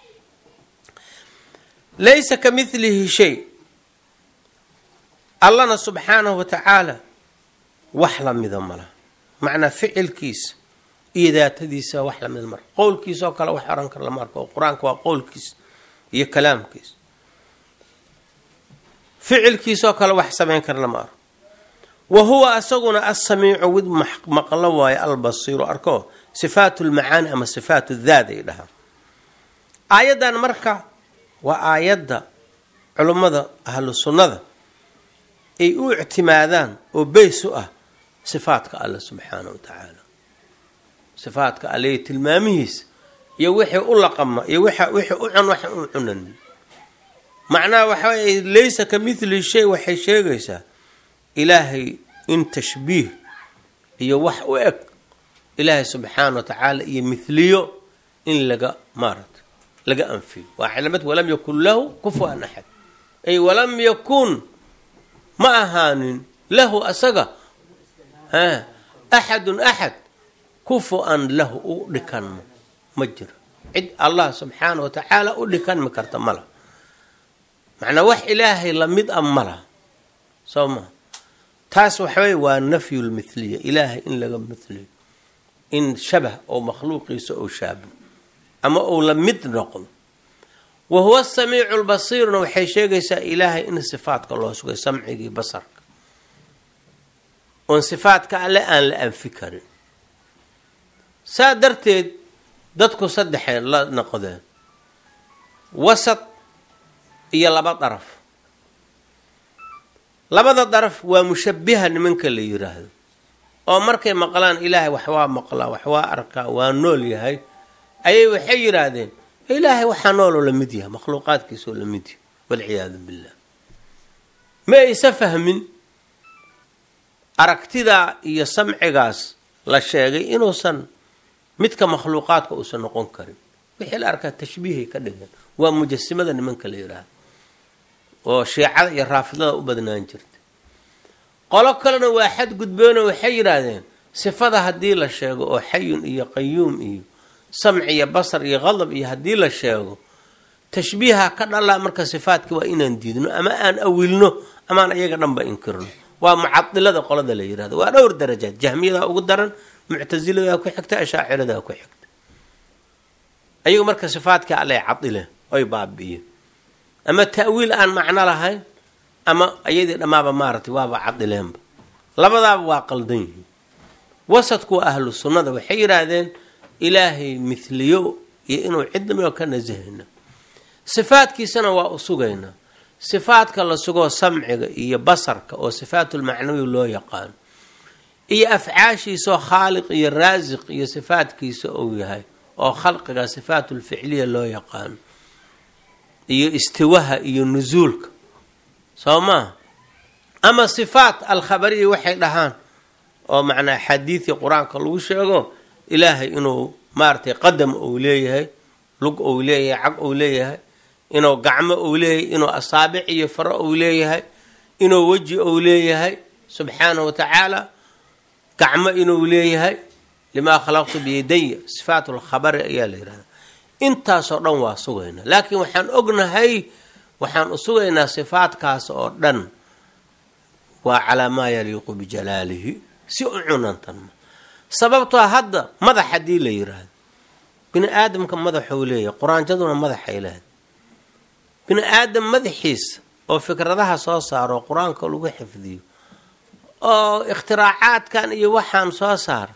Speaker 1: laysa ka milihi shay allana subxaanahu wa tacaala wax lamida malaha macnaa ficilkiisa iyo daatadiisa wax lamida mara qowlkiisaoo kale wax oran kara lama arko oo qur-aanka waa qowlkiisa iyo kalaamkiisa ficilkiisaoo kale wax samayn kara lama arko wa huwa asaguna assamiicu wid maqlo waayo albasiiru arko sifaatu lmacaani ama sifaatu daad ay dhahaan aayaddan marka waa aayadda culummada ahlu sunnada ay u ictimaadaan oo beys u ah sifaadka alle subxaana wa tacaala sifaadka alle iyo tilmaamihiisa iyo wixii u laqama iyo wixii u cun waxa u cunan macnaha waxawy laysa ka mithli shay waxay sheegaysaa ilaahay in tashbiih iyo wax u eg ilaahay subxaana wa tacaala iyo mithliyo in laga maarata laga anfiyo waa calamad walam yakun lahu kufuan axad ay walam yakun ma ahaanin lahu asaga a axadun axad kufu-an lahu u dhikanmo ma jiro cid allah subxaana wa tacaala u dhikanmi karta mala macnaa wax ilaahay lamid a malaha soo maa taas waxawey waa nafyu lmithliya ilaahay in laga mithliyo in shabah oo makhluuqiisa ou shaabo ama uu la mid noqdo wa huwa samiicu lbasiiruna waxay sheegaysaa ilaahay in sifaadka loo sugay samcigii basarka oon sifaadka alle aan la anfi karin saa darteed dadku saddexay la noqdeen wasad iyo laba daraf labada daraf waa mushabiha nimanka la yiraahdo oo markay maqlaan ilaahay wax waa maqlaa wax waa arkaa waa nool yahay ayay waxay yidhaahdeen ilaahay waxaa nooloo la mid yahay makhluuqaadkiisoo la mid yahay walciyaadu billah ma aysa fahmin aragtidaa iyo samcigaas la sheegay inuusan midka makhluuqaadka uusan noqon karin wixii la arkaa tashbiihay ka dhigan waa mujasimada nimanka la yidhaahdo oo shiicada iyo raafidada u badnaan jirta qolo kalena waa xadgudbeenoo waxay yidhaahdeen sifada haddii la sheego oo xayun iyo qayuum iyo samci iyo basar iyo qadab iyo haddii la sheego tashbiiha ka dhalaa marka sifaadka waa inaan diidno ama aan awilno amaan iyaga dhanba inkirno waa mucadilada qolada la yihahdo waa dhowr darajaad jahmiyadaa ugu daran muctasiladaa ku xigta ashaaciradaa ku xigta ayagu marka sifaadka allay cadileen oy baabi'iyeen ama ta'wiil aan macno lahayn ama iyadii dhammaaba maaragtay waaba cadileenba labadaaba waa qaldan yihiin wasadku waa ahlu sunnada waxay yidhaahdeen ilaahay mithliyo iyo inuu cidnimo ka nasahayna sifaadkiisana waa u sugaynaa sifaadka la sugoo samciga iyo basarka oo sifaatulmacnawi loo yaqaano iyo afcaashiisaoo khaaliq iyo raasiq iyo sifaadkiisa uu yahay oo khalqiga sifaatulficliya loo yaqaano iyo istiwaha iyo nusuulka soo maa ama sifaat alkhabariya waxay dhahaan oo macnaa xadiidii qur-aanka lagu sheego ilaahay inuu maaragtay qadam uu leeyahay lug uu leeyahay cag uu leeyahay inuu gacmo uu leeyahay inuu asaabic iyo faro uu leeyahay inuu weji uu leeyahay subxaana wa tacaala gacmo inuu leeyahay limaa khalaqtu biyadaya sifaat lkhabari ayaa la yihahda intaasoo dhan waa sugaynaa laakiin waxaan ognahay waxaan u sugaynaa sifaadkaas oo dhan waa calaa maa yaliiqu bijalaalihi si u cunantanma sababtoo hadda madax haddii la yiraahdo bini aadamka madaxuu leeyahay quraanjaduna madaxay leedahay bini aadam madaxiisa oo fikradaha soo saaro oo qur-aanka lagu xifdiyo oo ikhtiraacaaadkan iyo waxaan soo saara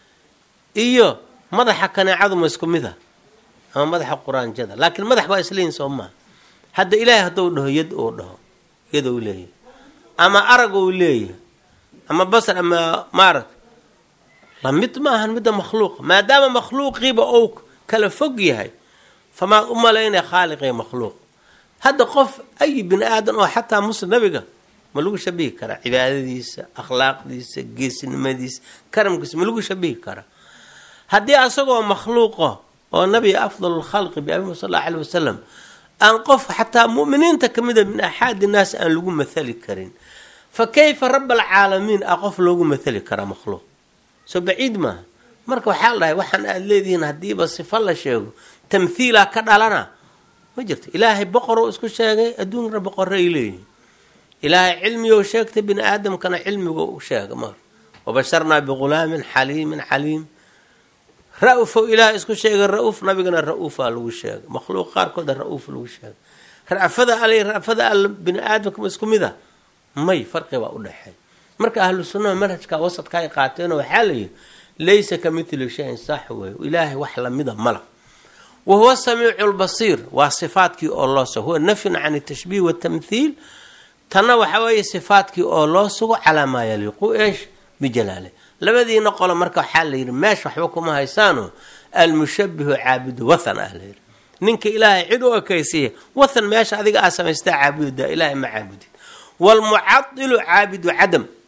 Speaker 1: iyo madaxa kaneecadu ma isku mid a ama madaxa quraanjada laakiin madax baa isleeyihin soo maa hadda ilaahay hadduu dhaho yad uu dhaho yad uu leeyahay ama arag uu leeyahay ama basar ama maaragta lamid ma ahan midda makhluuqa maadaama makhluuqiiba uu kala fog yahay famaad u malaynaya khaaliqee makhluuq hadda qof ay bini aadan oo xataa muslim nabiga ma lagu shabihi karaa cibaadadiisa akhlaaqdiisa geesinimadiisa karamkiisa ma lagu shabihi karaa haddii asagoo makhluuqa oo nabiga afdal lkhalqi biabi sal alla aleh wasalam aan qof xataa muminiinta ka mida min axaadi naas aan lagu mathali karin fa kayfa rab alcaalamiin a qof loogu mathali karaa makhluuq soo baciid maaha marka waxaa la dhahay waxaan aada leedihiin haddiiba sifo la sheego tamthiila ka dhalana ma jirto ilaahay boqorou isku sheegay adduunkana boqorro ay leeyihin ilaahay cilmigou sheegtay bini aadamkana cilmigo u sheega mar wabasharnaa bighulaamin xaliimin xaliim ra-ufow ilaahay isku sheegay ra-uuf nabigana ra-uufaa lagu sheegay makhluuq qaarkooda ra-uuf lagu sheegay ra'fada al ra'fada al bini aadamka ma isku mid a may farqi baa u dhexeey marka ahlu sunnaha manhajka wasadka ay qaateenoo waxaa la yihi laysa ka mithli shayin sax wey ilaahay wax lamida mala wa huwa samiicu lbasiir waa sifaadkii oo loo sugo huwa nafyun can tashbiih watamthiil tanna waxa weeye sifaadkii oo loo sugo calaa maa yaliiqu eesh bijalaale labadiina qolo marka waxaa la yidhi meesha waxba kuma haysaano almushabihu caabudu wathan ah layidhi ninka ilaahay cid u ekaysiiya wathan meesha adiga aa samaystaa caabududaa ilaahay ma caabudid waalmucadilu caabidu cadam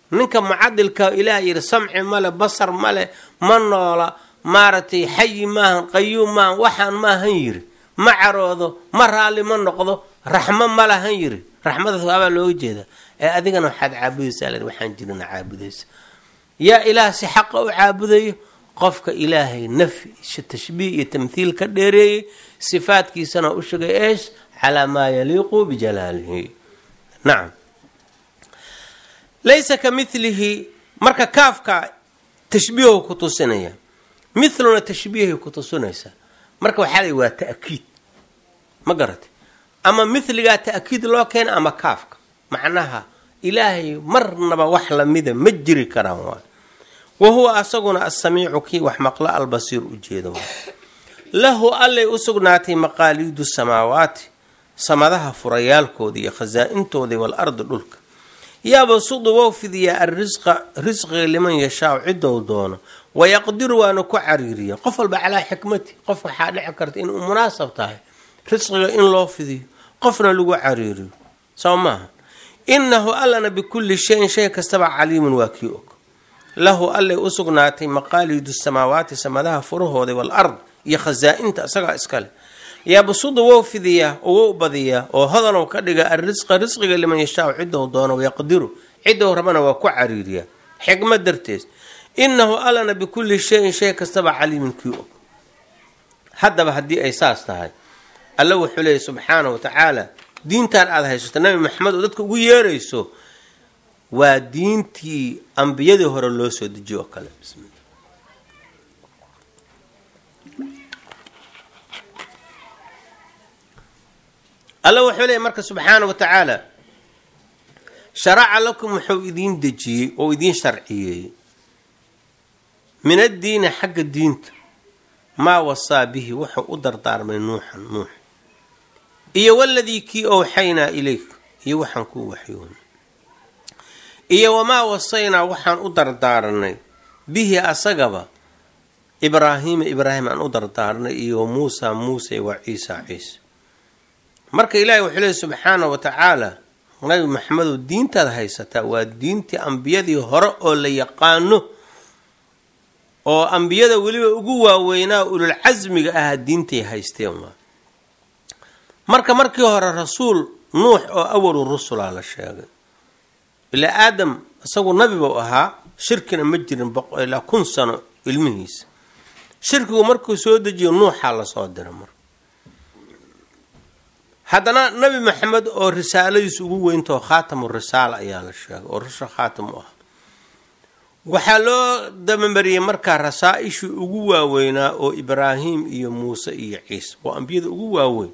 Speaker 1: ninka mucadilka ilaah yidhi samci male basar male ma noola maaragtay xayi maahan qayuum maahan waxaan maahan yiri ma caroodo ma raalli ma noqdo raxmo ma lahan yiri raxmadaas waabaa looga jeeda ee adigana waxaad caabudaysaa l waxaan jirina caabudaysa yaa ilaah si xaqa u caabudayo qofka ilaahay nafyi tashbiih iyo tamthiil ka dheereeyey sifaadkiisana u shigay eesh calaa maa yaliiqu bijalaalihi nacam laysa ka milihi marka kaafka tashbiihu ku tusinaya miluna tashbiihay ku tusinaysaa marka waxaa la waa ta'kiid ma garatay ama miligaa ta'kiid loo keena ama kaafka macnaha ilaahay marnaba wax lamida ma jiri karaan waay wa huwa asaguna asamiicu kii wax maqla albasiir u jeedo lahu allay u sugnaatay maqaaliidu samaawaati samadaha furayaalkooda iyo khasaa-intooda waal-ardi dhulka yaabasudu wou fidiyaa arrisqa risqiga liman yashaau cidou doono wayaqdiru waana ku cariiriya qof walba calaa xikmati qof waxaa dhici karta inuu munaasab tahay risqiga in loo fidiyo qofna lagu cariiriyo soo maaha inahu allana bikulli shayin shay kastaba caliimun waa kii og lahu allay u sugnaatay maqaalidu samaawaati samadaha furahooda wal-ard iyo khasaa-inta isagaa iskale yabsudu wou fidiyaa oo wou badiyaa oo hodanow ka dhiga arrisqa risqiga liman yashaau cidou doono wayaqdiru cidou rabana waa ku cariiriyaa xikmad darteed inahu allana bikulli shayin shay kastaba caliimun kii og haddaba haddii ay saas tahay alla wuxuu leeyay subxaana wa tacaala diintan aada haysato nabi maxamed oo dadka ugu yeerayso waa diintii ambiyadii hore loo soo dejiyo oo kale bismillah alla wuxuu leeyay marka subxaana wa tacaala sharaca lakum wuxuu idiin dejiyey oo idiin sharciyeeyey min addiini xagga diinta maa wasaa bihi wuxuu u dardaarmay nuuxan nuux iyo waladii kii owxaynaa ilayk iyo waxaan kuu waxyoonay iyo wamaa wasaynaa waxaan u dardaaranay bihi asagaba ibraahiima ibraahim aan u dardaaranay iyo muusa muuse wa ciisa ciise marka ilaahi wuxuu leey subxaana wa tacaala nabi maxamedow diintaad haysataa waa diintii ambiyadii hore oo la yaqaano oo ambiyada weliba ugu waaweynaa ulul casmiga ahaa diintay haysteen waa marka markii hore rasuul nuux oo awalu rusulaa la sheegay ilaa aadam isagu nabibuu ahaa shirkina ma jirin ilaa kun sano ilmihiisa shirkigu markuu soo dejiyo nuuxaa lasoo dira mar haddana nabi maxamed oo risaaladiis ugu weyntao khaatamu risaala ayaa la sheegay oo rusha khaatam u ah waxaa loo dabamariyey markaa rasaa-ishii ugu waaweynaa oo ibraahim iyo muuse iyo ciise waa ambiyada ugu waaweyn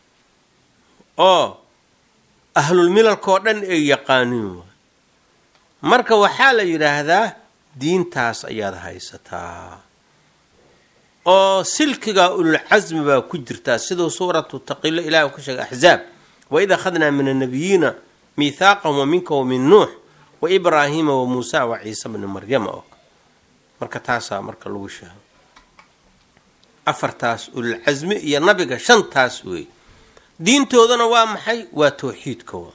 Speaker 1: oo ahlulmilalkao dhan ay yaqaaniin waay marka waxaa la yidhaahdaa diintaas ayaad haysataa oo silkigaa ululcasmi baa ku jirtaa siduu suuratu taqilo ilahi ka sheegay axzaab waid akhadnaa min annabiyiina miithaaqahum wa minka wa min nuux wa ibraahiima wa muusa wa ciise bni maryama oo marka taasaa marka lagu sheego afartaas ululcasmi iyo nabiga shantaas wey diintoodana waa maxay waa towxiidka waa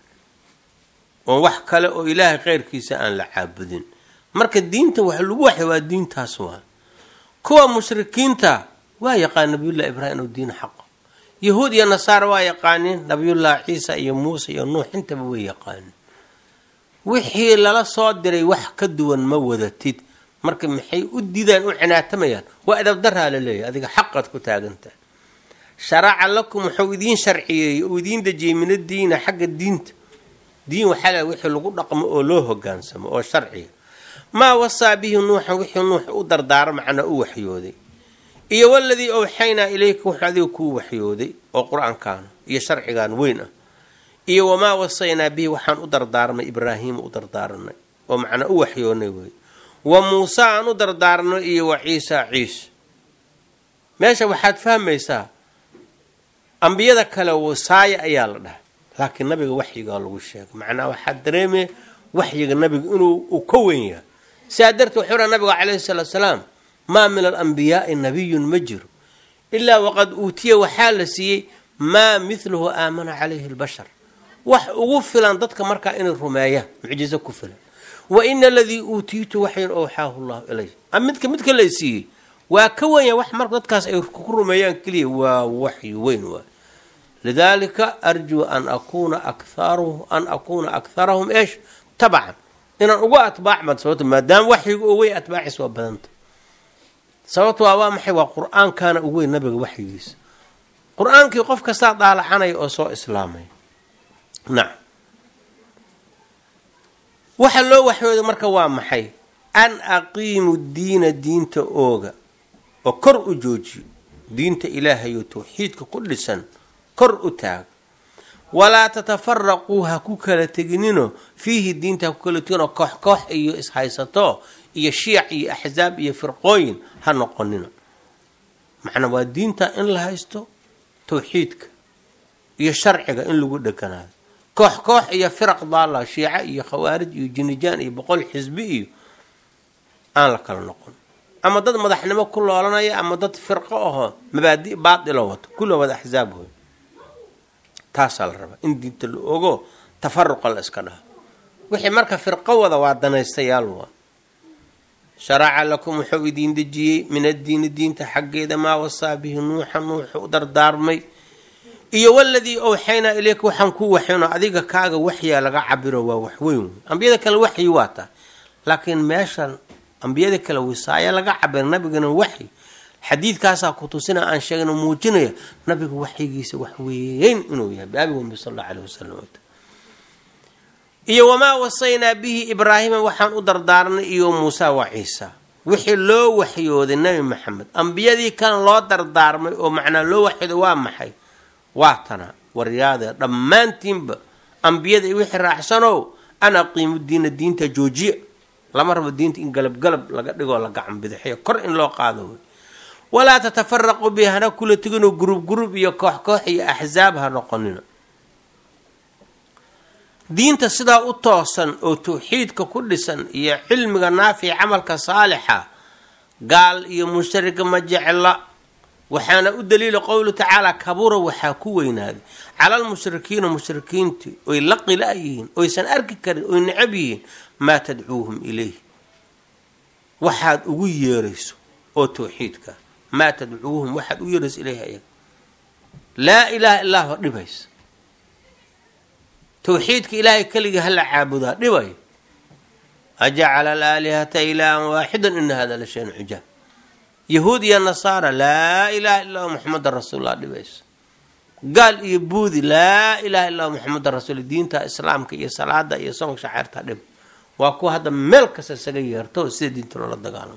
Speaker 1: oo wax kale oo ilaahay keyrkiisa aan la caabudin marka diinta wax lagu waxay waa diintaas waa kuwa mushrikiinta waa yaqaan nabiyullahi ibraahim inuu diin xaqo yahuud iyo nasaara waa yaqaaniin nabiyullahi ciisa iyo muuse iyo nuux intaba way yaqaaniin wixii lala soo diray wax ka duwan ma wadatid marka maxay u didaan u cinaatamayaan waa adabdaraa la leeyahy adiga xaqaad ku taagantahay sharaca lakum wuxuu idiin sharciyeeyey uu idiin dejiyey min addiina xagga diinta diin waxaa la wixii lagu dhaqmo oo loo hogaansamo oo sharciga maa wasaa bihi nuuxan wixii nuux u dardaaro macnaa u waxyooday iyo waladii owxaynaa ilayka wuxuu adiga kuu waxyooday oo qur-aankaana iyo sharcigan weyn ah iyo wamaa wasaynaa bihi waxaan u dardaarnay ibraahiima u dardaaranay oo macnaa u waxyoonay wey wa muuse aan u dardaarnay iyo wa ciisa ciise meesha waxaad fahmaysaa ambiyada kale wasaaya ayaa la dhahay laakiin nabiga waxyigaa lagu sheegay macnaa waxaa dareemaya waxyiga nabiga inuu uu ka weyn yahay sidaa darteed wuxuu raa nabiga calayhi salaatu salaam maa min alambiyaai nabiyun ma jiro ilaa waqad uutiya waxaa la siiyey maa midluhu aamana calayhi lbashar wax ugu filan dadka markaa inay rumeeyaan mucjizo ku filan wa ina aladii uutiitu waxyan owxaahu llahu ilay midka midka la siiyey waa ka wenya wax marka dadkaas ay ku rumeeyaan keliya waa waxyi weyn waay lidaalika arjuu an akuna akaru an akuuna akharahum eesh tabcan inaan uga atbaac bad sababto maadaama waxyiga oo weyn atbaaciis waa badanta sababto waa waa maxay waa qur-aankaana ugu weyn nabiga waxyigiisa qur-aankii qof kastaa daalacanaya oo soo islaamaya nacam waxa loo waxyooda marka waa maxay an aqiimu diina diinta ooga oo kor u joojiyo diinta ilaahayo tawxiidka ku dhisan kor u taaga walaa tatafaraquu ha ku kala teginino fiihi diinta ha ku kala teginoo koox koox iyo ishaysato iyo shiic iyo axsaab iyo firqooyin ha noqonino macnaa waa diinta in la haysto tawxiidka iyo sharciga in lagu dheganaado koox koox iyo firaq daala shiica iyo khawaarij iyo jinijaan iyo boqol xisbi iyo aan la kala noqon ama dad madaxnimo ku loolanaya ama dad firqo ahoo mabaadi baatilo wato kulla wada axsaab hoy taasaa la rabaa in diinta la ogo tafaruqa la iska dhaho wixii marka firqo wada waa danaystayaal waa sharaca lakum wuxuu idiin dejiyey min addiini diinta xaggeeda maa wasaa bihi nuuxa nuuxu u dardaarmay iyo waladii owxaynaa ileyka waxaan ku waxayno adiga kaaga waxyaa laga cabiro waa waxweyn wey ambiyada kale waxyi waa tahay laakiin meeshan ambiyada kale wisaaya laga cabira nabigana waxyi xadiidkaasaa ku tusina aan sheegno muujinaya nabiga waxyigiisa wax weyn inuu yahay baabi wambi sal alla aleh wasalam iyo wamaa wasaynaa bihi ibraahima waxaan u dardaarnay iyo muusa waa ciisa wixii loo waxyooday nebi maxamed ambiyadii kan loo dardaarmay oo macnaa loo waxyooday waa maxay waa tana waryaada dhammaantiinba ambiyada i wixii raacsanow an aqiimu diina diinta joojiya lama rabo diinta in galabgalab laga dhigoo la gacan bidaxiyo kor in loo qaado wey walaa tatafaraquu bi hana kula teginoo gurub gurub iyo koox koox iyo axsaab ha noqonina diinta sidaa u toosan oo tawxiidka ku dhisan iyo cilmiga naafica camalka saalixa gaal iyo mushtarika ma jecla waxaana u daliila qowlu tacaala kabura waxaa ku weynaaday cala almushrikiina mushrikiintii oy la qila yihiin oysan arki karin oy necab yihiin maa tadcuuhum ilayh waxaad ugu yeerayso oo tawxiidka maa tadcuuhum waxaad ugu yeerayso ilayh ayaga laa ilaaha illaa dhibaysa tawxiidka ilaahay keligii hala caabudaa dhibayo ajacala alaalihata ilaahan waaxidan ina hada la shayn cujaab yahuud iyo nasaara laa ilaha illa muxamadan rasuullah dhibayso gaal iyo buudi laa ilaha illa muxamadan rasuul diinta islaamka iyo salaada iyo soonka shaceerta dhib waa kuwa hadda meel kasta isaga yeerto sida diinta loola dagaalamo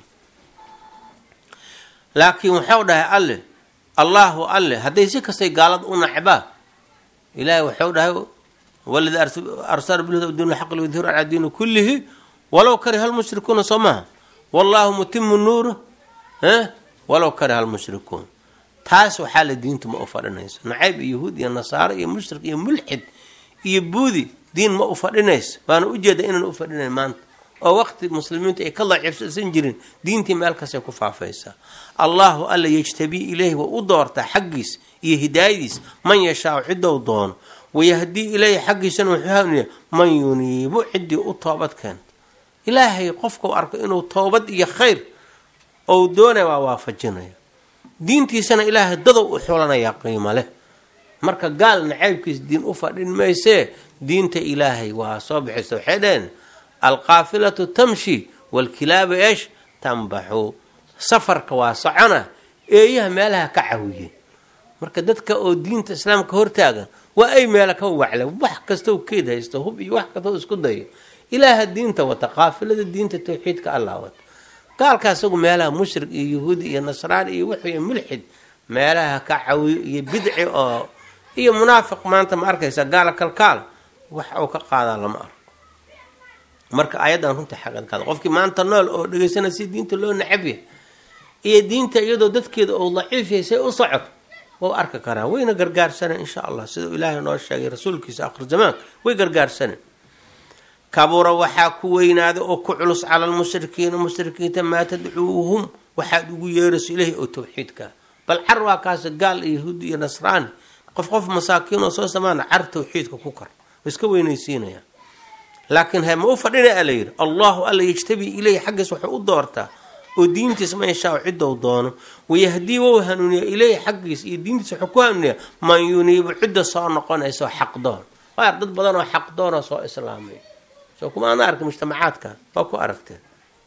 Speaker 1: laakiin waxau dhahay alle allahu alle hadday si kastay gaalada u nacbaa ilahay waxau dhahay waladi arsala bilhuda diin xaq liyudhiru calaa diini kullihi walow kariha lmushrikuuna soo maha wallahu mutimu nuuru walow kariha lmushrikuun taas waxaa la diintu ma u fadhinayso nacayb iyo yahuud iyo nasaaro iyo mushrik iyo mulxid iyo buudi diin ma u fadhinayso waana ujeeda inaan u fadhinayn maanta oo waqti muslimiintu ay ka daciifsan jirin diintii meel kastay ku faafaysaa allahu alla yejtabii ileyhi waa u doortaa xaggiis iyo hidaayadiis man yashaau ciddou doono wayahdii ileyhi xaggiisana wuxuu hanuuniya man yuniibu ciddii u toobad keenta ilaahay qofkau arko inuu toobad iyo khayr ou doonaya waa waafajinaya diintiisana ilaahay dadow u xulanayaa qiimo leh marka gaal nacaybkiis diin u fadhin maysee diinta ilaahay waa soo bixisa waxay dhaheen alqaafilatu tamshi walkilaabu eesh tambaxu safarka waa socona eeyaha meelaha ka cawiye marka dadka oo diinta islaamka hortaagan waa ay meela ka wacle wax kastoo keed haysto hub iyo wax kastoo isku dayo ilaaha diinta wata qaafilada diinta tawxiidka allah wata gaalka isagu meelaha mushrik iyo yahuudi iyo nasraan iyo wixii mulxid meelaha ka cawiyo iyo bidci oo iyo munaafiq maanta ma arkaysa gaala kalkaal wax uu ka qaadaa lama arko marka ayadan runta xaqadkaada qofkii maanta nool oo dhegaysana si diinta loo nacabyahay iyo diinta iyadoo dadkeeda oo daciif yahay say u socod wau arki karaa wayna gargaarsaneen insha allah sidau ilaahay noo sheegay rasuulkiisa akhir zamaanka way gargaarsaneen kabura waxaa ku weynaaday oo ku culus cala lmushrikiina mushrikiinta maa tadcuuhum waxaad ugu yeerayso ilahi oo tawxiidka bal car waa kaas gaal iyo yahuudi iyo nasraani qof qof masaakiin oo soo samaana car tawxiidka ku kar iska weynaysiinaya laakiin he ma u fadhina ala yidhi allahu alla yajtabii ileyhi xaggiis wuxuu u doortaa oo diintiis ma yashaa ciddou doono wayahdii wou hanuuniya ileyhi xaggiis iyo diintiis wuxuu ku hanuuniya man yuniibu cidda soo noqonayso xaqdoon waa dad badan oo xaqdoona soo islaamay soo kuma ana arka mujtamacaadka waa ku aragteen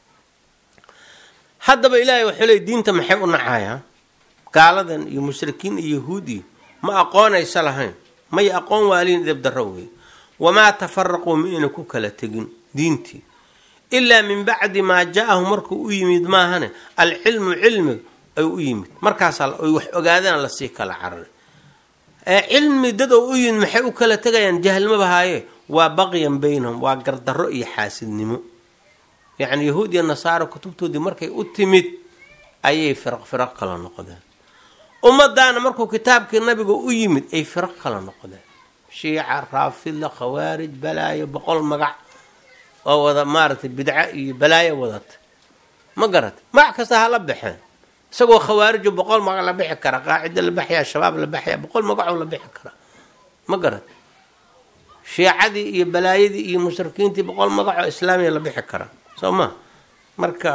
Speaker 1: haddaba ilaahay waxuu leey diinta maxay u nacayaa gaaladan iyo mushrikiin iyo yahuud iyo ma aqoonaysa lahayn may aqoon waaliin idab darro wey wamaa tafaraquu ma ayna ku kala tegin diintii ilaa min bacdi maa jaa-ahu markuu u yimid maahane alcilmu cilmiga ay u yimid markaasaa ay wax ogaadaan lasii kala cararay ee cilmi dad oo u yimid maxay u kala tegayaan jahlmaba haaye waa baqyan baynahum waa gardarro iyo xaasidnimo yacni yahuud iyo nasaaro kutubtoodii markay u timid ayay firaq firaq kala noqdeen ummadaana markuu kitaabkii nabiga u yimid ay firaq kala noqdeen shiica raafida khawaarij balaayo boqol magac oo wada maaragtay bidco iyo balaayo wadata ma garata magac kasta ha la baxeen isagoo khawaarijo boqol magac la bixi kara qaacida la baxaya shabaab la baxaya boqol magacoo la bixi kara ma garata shiicadii iyo balaayadii iyo mushrikiintii boqol magacoo islaamiya la bixi kara soo ma marka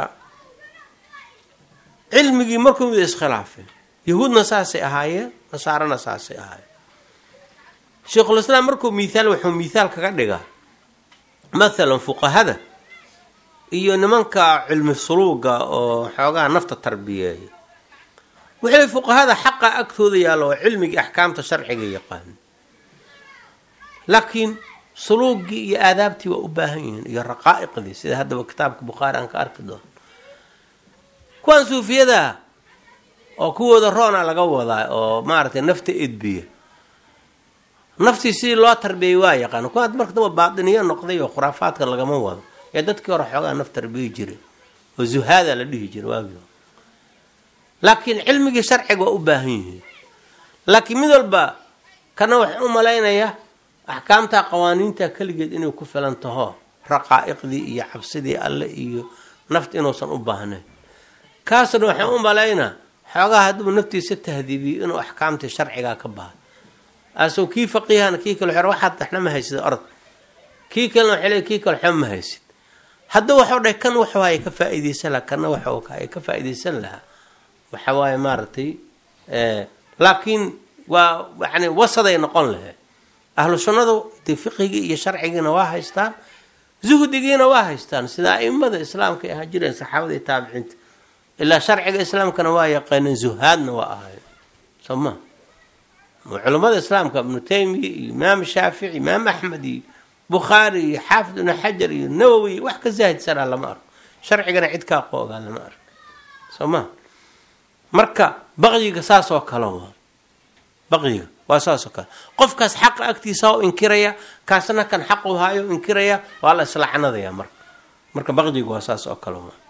Speaker 1: cilmigii markuu mid iskhilaafay yahuudna saasay ahaayeen nasaarana saasay ahaayeen sheikhulislaam markuu miithaal wuxuu miithaal kaga dhigaa mathalan fuqahada iyo nimanka cilmi suluuga oo xoogaha nafta tarbiyeeya wuxuu fuqahada xaqa agtooda yaallo oo cilmigii axkaamta sharciga yaqaan laakiin suluugii iyo aadaabtii waa u baahan yihiin iyo raqaa'iqdii sida haddaba kitaabka bukhaari aan ka arki doono kuwaan suufiyadaa oo kuwooda roona laga wadaa oo maaragtay nafta edbiya naftii sidii loo tarbiyay waa yaqaan kuwaad marka damba baatiniyo noqday oo khuraafaadka lagama wado ee dadkii hore xoogaa naf tarbiyi jiray oo zuhaada la dhihi jiray waagii hore laakiin cilmigii sharciga waa u baahan yihiin laakiin mid walba kana waxaan u malaynayaa axkaamta qawaaniinta keligeed inay ku filan taho raqaa'iqdii iyo cabsidii alle iyo nafta inuusan u baahnayn kaasna waxaan u malaynaa xoogaha hadduu naftiisa tahdiibiyo inuu axkaamtii sharcigaa ka bahay aasoo kii faqiihana kii kale xer waxaad waxna ma haysid orod kii kalena waxay leey kii kale waxba ma haysid hadduu waxuu dhahay kan waxay ka faa'iidaysan lahaa kana waxa ay ka faa'iidaysan lahaa waxa waaye maaragtay laakiin waa yani wasaday noqon lahayd ahlu sunnadu de fiqigii iyo sharcigiina waa haystaan zuhdigiina waa haystaan sida aimada islaamka ay ahaa jireen saxaabada iyo taabiciinta ilaa sharciga islaamkana waa yaqaaneen zuhaadna waa ahayn soo ma culamada islaamka ibnu taymiya iyo imaam shaafici imaam axmed iyo bukhaari iyo xaafid ibnu xajar iyo nawowi wax ka zaahidsanaa lama arko sharcigana cid kaa qoogaa lama arko soo ma marka baqyiga saasoo kale waa baqyiga waa saasoo kale qofkaas xaqa agtiisa oo inkiraya kaasna kan xaq u haayo inkiraya waa la islacnadaya marka marka baqyiga waa saas oo kale waa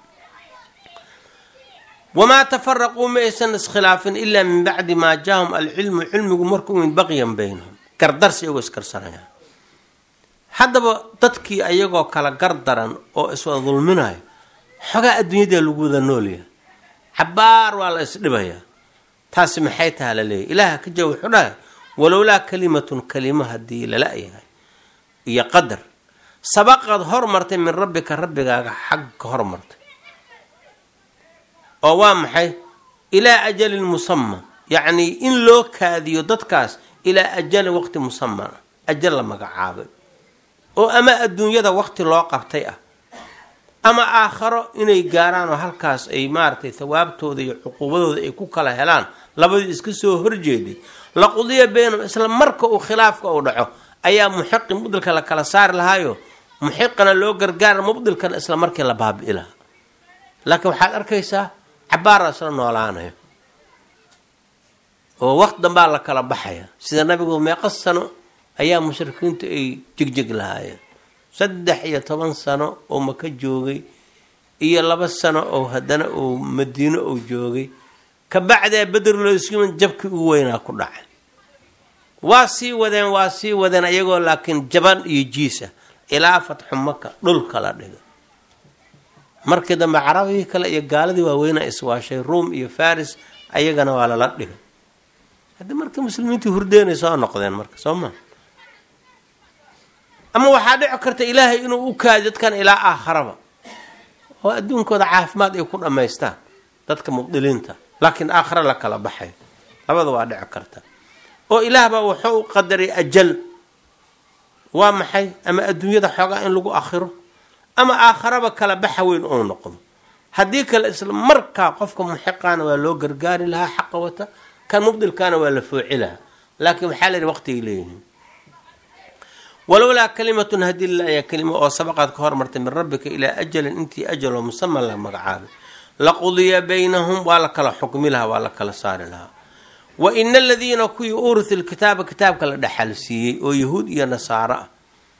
Speaker 1: wamaa tafaraquu ma aysan iskhilaafin ilaa min bacdi maa jaahum alcilmu cilmigu markuu imid baqyan baynahum gardarsi iyagoo iskarsanayaan haddaba dadkii ayagoo kala gardaran oo iswada dulminayo xogaa adduunyada lagu wada noolyahay cabaar waa la isdhibayaa taasi maxay taha la leeyahy ilaaha ka jawa wuxuu dhahay walowlaa kalimatun kalimo haddii lala yahay iyo qadar sabaqad hormartay min rabbika rabbigaaga xag ka hormartay oo waa maxay ilaa ajalin musama yacnii in loo kaadiyo dadkaas ilaa ajali waqti musaman ah ajal la magacaabay oo ama adduunyada waqti loo qabtay ah ama aakharo inay gaaraan oo halkaas ay maaragtay thawaabtooda iyo cuquubadooda ay ku kala helaan labadii iska soo horjeeday laqudiya baynahum isla marka uu khilaafka uu dhaco ayaa muxiqi mubdilka la kala saari lahaayo muxiqana loo gargaara mubdilkana isla markii la baabi'i lahaa laakiin waxaad arkaysaa cabaaraa isla noolaanaya oo waqti dambaa la kala baxaya sida nabigu meeqa sano ayaa mushrikiintu ay jegjeg lahaayeen saddex iyo toban sano oo maka joogay iyo laba sano oo haddana uu madiino uu joogay kabacdaa beder loosuman jabkii ugu weynaa ku dhacay waa sii wadeen waa sii wadeen ayagoo laakiin jaban iyo jiisa ilaa fatxu maka dhulka la dhigay markii dambe carabigii kale iyo gaaladii waaweynaa iswaashay ruom iyo faris ayagana waa lala dhigay haddii marka muslimiintii hurdeenay soo noqdeen marka soo ma ama waxaa dhici karta ilaahay inuu u kaadi dadkan ilaa aakharaba oo adduunkooda caafimaad ay ku dhammaystaan dadka mubdiliinta laakiin aakhare la kala baxay labada waa dhici karta oo ilaah baa wuxuu u qadaray ajal waa maxay ama adduunyada xoogaa in lagu akhiro ama aakharaba kala baxa weyn ou noqdo haddii kale isla markaa qofka muxiqaana waa loo gargaari lahaa xaqa wata kan mubdilkaana waa la fooci lahaa laakiin waxaa la yidhi waqtigay leeyihiin walowlaa kalimatun hadii la ayaa kelima oo sabaqaad ka hormartay min rabbika ilaa ajalin intii ajaloo musaman la magacaabay laqudiya baynahum waa la kala xukmi lahaa waa la kala saari lahaa wa ina aladiina kuwii uuritu lkitaaba kitaabka la dhexal siiyey oo yahuud iyo nasaaro ah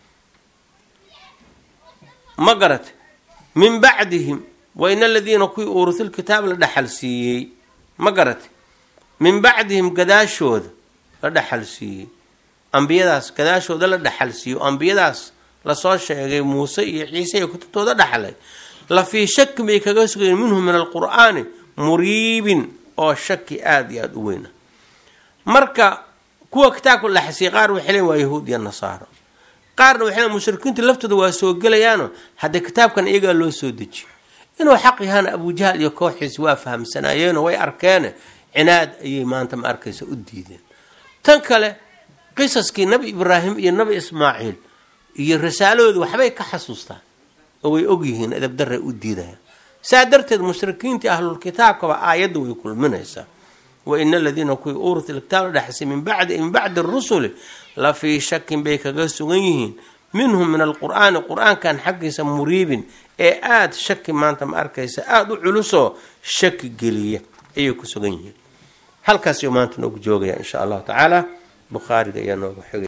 Speaker 1: ma garate min bacdihim wa ina aladiina kuwii uuritu lkitaaba la dhexal siiyey ma garate min bacdihim gadaashooda la dhexal siiyey ambiyadaas gadaashooda la dhexal siiyo ambiyadaas lasoo sheegay muuse iyo ciise iyo kutubtooda dhexlay la fii shakin bay kaga sugayeen minhu min alqur'aani muriibin oo shaki aada iyo aada u weyna marka kuwa kitaabka la dhexsiiyey qaar waxay leeyiin waa yahuud iyo nasaaro qaarna waxay leeyiin mushrikiintu laftooda waa soo gelayaano hadda kitaabkan iyagaa loo soo dejiyo inuu xaq yahaana abujahal iyo kooxiisi waa fahamsanaayeeno way arkeene cinaad ayay maanta ma arkaysa u diideen tan kale qisaskii nabi ibraahim iyo nabi ismaaciil iyo rasaaladooda waxbay ka xasuustaan oo way ogyihiin edabdarray u diidayaan saa darteed mushrikiintii ahlulkitaabkaba aayadda way kulminaysaa wa ina aladiina kuwii uurita kitaab la dhexsay min bacdi min bacdi rusuli la fii shakin bay kaga sugan yihiin minhum min alqur'aani qur-aankan xaggiisa muriibin ee aada shaki maanta ma arkaysa aada u culusoo shaki geliya ayay ku sugan yihiin halkaasuu maanta noogu joogaya insha allahu tacaala bukhaariga ayaa nooga xigay